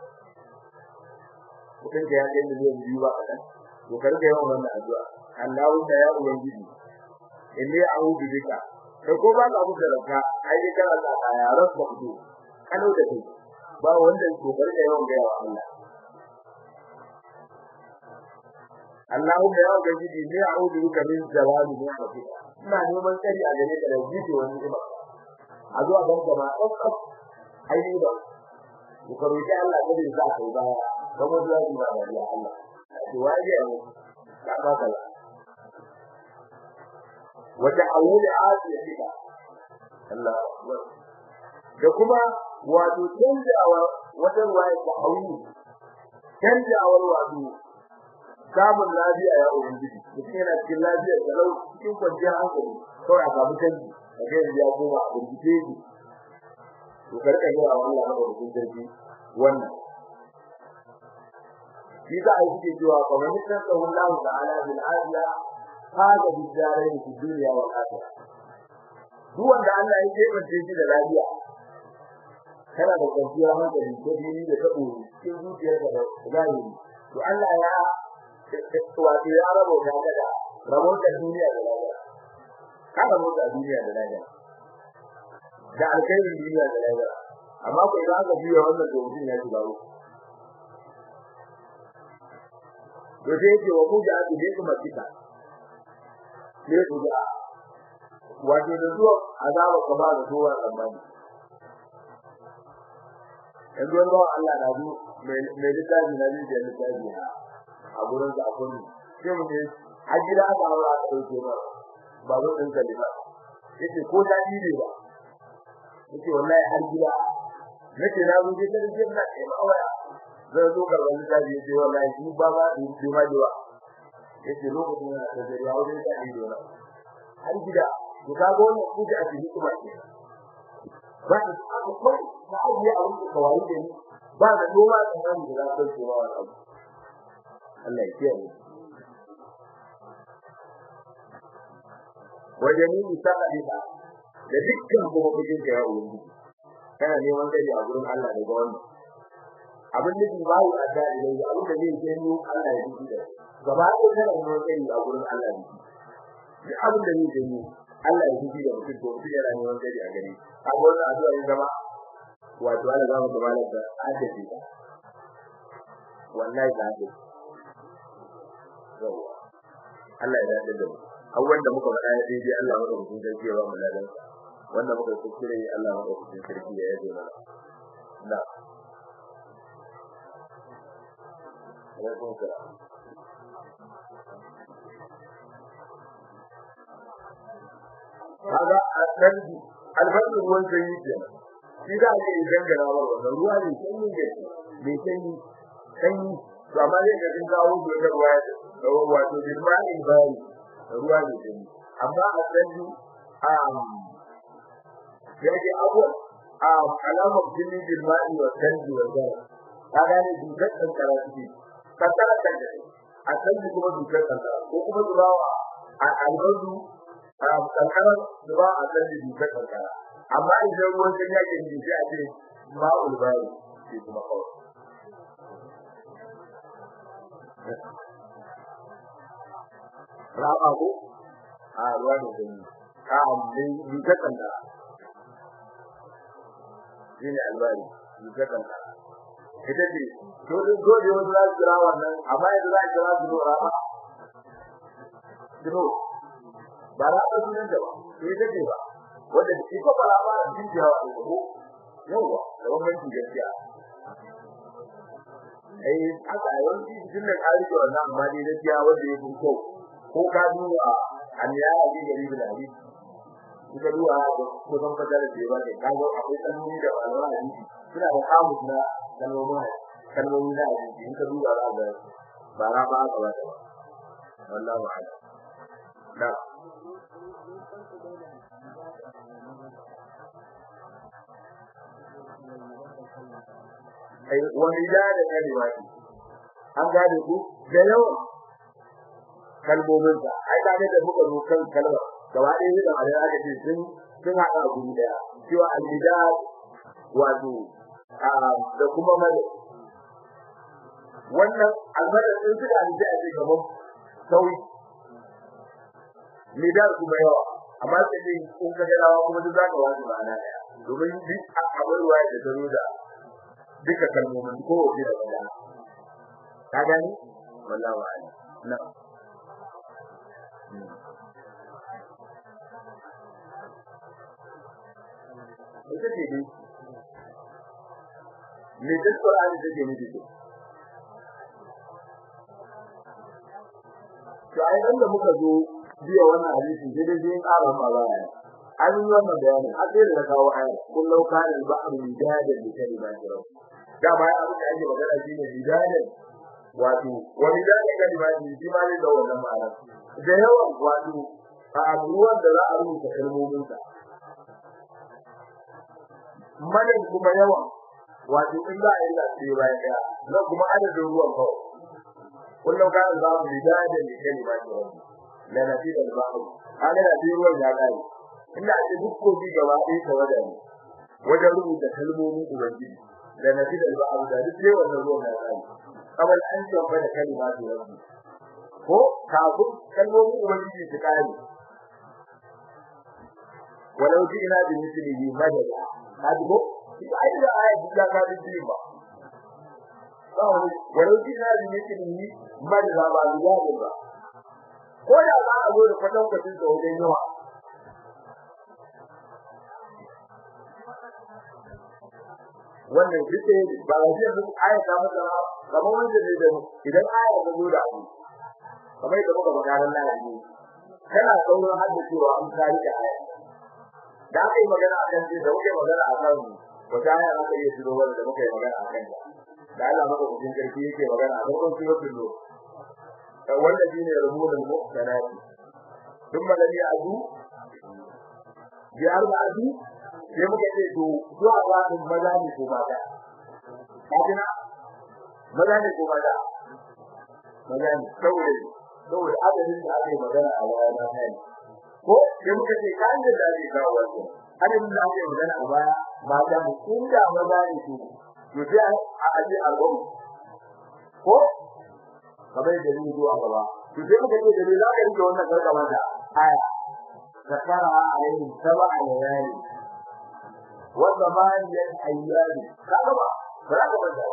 Speaker 1: kudin da ya kai miliyan biyu ba kadan to ka rike yawan wannan addu'a Allahumma ya ubangiji inni a'udhu bika kai ko ba ka hukunta zakka ai dai kana da kaya rasu ku kano da kai ba wanda ko ka rike yawan ga Allah Allahumma ya ubangiji ni a'udhu bika min zawali ni'matika ina neman tsari a gare ka da jiji wani ni'ima a zuwa ban jama'a ɗaukar aini ba ku karo ki Allah ka da sa kai baya kuma zuwa ki ba da Allah to waje ne ka ba ka wata awuli asiyatika Allah da kuma wato canjawa wata ruwaya ta hawi canjawar wato samun lafiya ya ubangiji mutum yana cikin lafiya da lau cikin kwanciyar hankali kawai a samu canji a ga yanzu ya koma a bincike shi to karka ga wa Allah maka da sarki wannan shi za a yi suke cewa fa man yattaqa Allah ta'ala bil afiya hada bi darain fi dunya wal akhirah duk wanda Allah ya kebance shi da lafiya kana da kwanciyar hankali ko dini da tabo cikin zuciyarka da zahiri to Allah ya wato ya rabo ta daga rabon da duniya da lahira ka rabo da duniya da lahira da alkhairin duniya da lahira amma ko idan aka biya wannan to mutum ya shiga uku to sai yake wa kuja a duniya kuma kita ne kuja wato da zuwa azaba kuma da zuwa tsammani yanzu wani bawan Allah na zu mai littafi na zai da littafi na a gurin sa akwai sai mu ne a gida aka hawa aka dauke ba babu din kalima yace ko da ne ba yace wallahi har gida nake na zo da rike na ce ba waya zai zo ga wani da yace wallahi shi ba ba din shi ma jiwa yace lokacin da ta gari ya wuce da ido na har gida to ka ga wannan kuje a cikin kuma ce ba da aka kai na ajiye a wurin kawai da ni ba da noma tsammani da za ka ce ba wannan Allah ya kiyaye wajeni sa'alika da dukkan kuma kujin ka ya ubangi kana neman gari a gurin Allah daga wannan abin da ba yi adda ilai abin da zai yi Allah ya yi da gaba ɗaya kana neman gari a gurin Allah ne duk abin da zai yi Allah ya yi da mutum to mutum yana neman gari a gari a wannan addu'a ya zama wato Allah za mu gaba da addabi wallahi ba addabi yawa Allah ya dace da mu abubuwan da muka faɗa ya daidai Allah maka hukun sarki ya ba mu ladan wanda muka kuskure Allah maka hukun sarki ya yaje mana na alaikum salam kaga albarki albarki ruwan sanyi kenan shi da ake gangara wa wannan ruwa ne sanyi ne mai sanyi sanyi to amma zai ga sun kawo da ruwa da wato bilmani bari ruwa ne sanyi amma a sanyi um yake abuwa um alamar jini bilmani wa sanyi wa zara ka gane dukkan kankara suke kankara kan da a sanyi kuma dukkan kankara ko kuma zubawa a albardu kankara zuba a sanyi dukkan kankara amma idan ruwan sanyi ake yi sai a ce ma'ul bari ke kuma kawai raba ko a ruwa da gani a amma ni ka kanta shine albari ni ka kanta ita ce to din gode wani za su kira wannan amma yanzu za su kira su raba dino ba ra ba sunan da ba to ita ce ba wanda shi ko ba ba din da ko yawa da wannan gaskiya eh aka yawanci cikin da kari da wannan amma dai gaskiya wanda ya fito ko ka duba an ya yi gari da hadisi kuka duba ko san fada da cewa ne ka ga akwai kalmomi da malaman hadisi suna da kamus na kalmomin kalmomi da hadisi in ka duba za ga ba ra ba ka wata ba wallahi wa'ala da ai wani da da kalimati an gane ku da yawan kalmomin sa ai da ne da muka zo kan kalma gaba ɗaya da Allah aka ce sun sun haɗa a guri daya cewa al-midad wato da kuma madad wannan almadad din suka alji a cikin gaban sauyi midad kuma yawa amma sai dai kun ka gadawa kuma duk zaka wasu ma'ana daya domin duk abin ruwa da ta zo da duka kalmomin ko wace da bada ka gani wallahi wa'ala na ita ce dai me duk Qur'ani take nufi to to ai dan da muka zo biya wannan hadisi sai dai in ƙara ma ba ya an yi wannan bayani har sai da kawo aya kun lauka da ba'ru midadan da kalimati rabb da ba ya abin da ake magana shine midadan wato wani da kalimati shi ma ne da wannan ma'ana da yawan wato a ruwan da za a rubuta kalmomin sa madan kuma yawan wato in za a yi da sai bayan daya na kuma adadin ruwan kawai kullum ka za mu bidada ne kalimati rabbi la nafida al-bahr hada da ruwan ya kai inda ake duk kofi gaba ɗaya ta wada ne wajen rubuta kalmomin ubangiji la nafida al-bahr da duk sai wannan ruwan ya kai kamar an tsamba da kalimati rabbi ko kafin kalmomin ubangiji su kai walau ji ina bi mislihi madada hadi ko ai da ayat da ka ji ba walau kina da yake ni madara ba guda ba ko da za a zo da kwatan kwatin da wajen yawa wannan kike ba a ji duk aya ta masa kamar wanda ne da idan aya ta zo da abu kamar da muka magana nan ne kana sauran haddacewa an kari da aya da aka yi magana akan ce da muke magana akan wata aya aka iya shiro wanda da muka yi magana akan ta da Allah maka cikin karfi yake magana a farkon suratul nur wanda shine rubulul muhsanati thumma lam ya'du bi arba'ati sai muka ce to zuwa ga maza ne ko mata kafina maza ne ko mata maza ne saboda saboda adadin da ake magana a baya na kai ko sai muka ce kan da ake kawo wannan adadin da ake magana a baya mata ne inda maza ne su to sai a aje album ko kamar da ni zuwa gaba to sai muka ce da ni za ka rike wannan gargaman da aya zakara alaihi sab'a layali wa thamaniyat ayyam kaga ba ba ka bada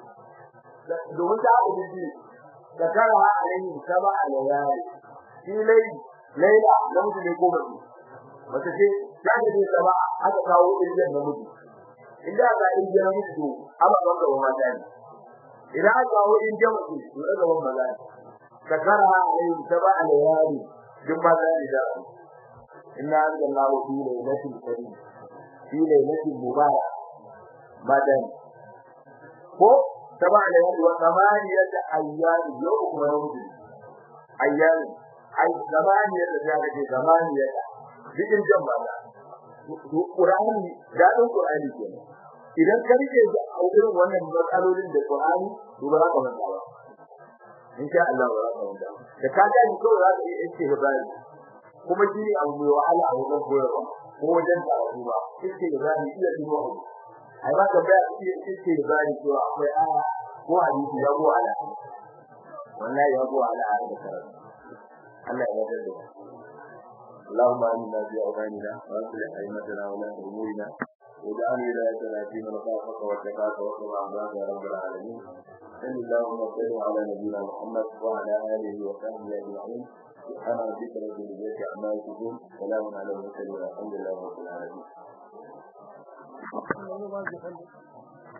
Speaker 1: domin ta abu ji zakara alaihi sab'a layali shi lai laila namiji ne ko mace mace ce ta ne sab'a aka kawo ilmin namiji inda ga injin mutu amma ban da mata ne idan aka kawo injin mutu to daga wannan maza ne sakara alayhi sab'a layali duk maza ne da inna anzalallahu fi laylatil qadr fi laylatil mubarak madan ko sab'a layali wa thamaniyat ayyam yawm kuma yawm ayyam ay thamaniyat da ga ce thamaniyat cikin jama'a Qur'ani dadin Qur'ani kenan idan ka rike da irin wannan matsalolin da Qur'ani to ba za ka manta ba insha Allah ba za ka manta da ka ga ni kawai za ka yi istihbari kuma shi ne abu mai wahala a wajen koyarwa ko wajen karatu ba istihbari iya dubo abu ai ba ka ba iya istihbari cewa akwai aya ko hadisi ya go ala wallahi ya go ala a da karatu Allah ya yarda da اللهم آمنا في أوطاننا وأصلح أئمتنا ولاة أمورنا واجعل ولايتنا في من خافك واتقاك واتبع عبادك يا رب العالمين صل اللهم وسلم على نبينا محمد وعلى آله وصحبه أجمعين سبحان ربك رب العزة عما يصفون سلام على المرسلين والحمد لله رب العالمين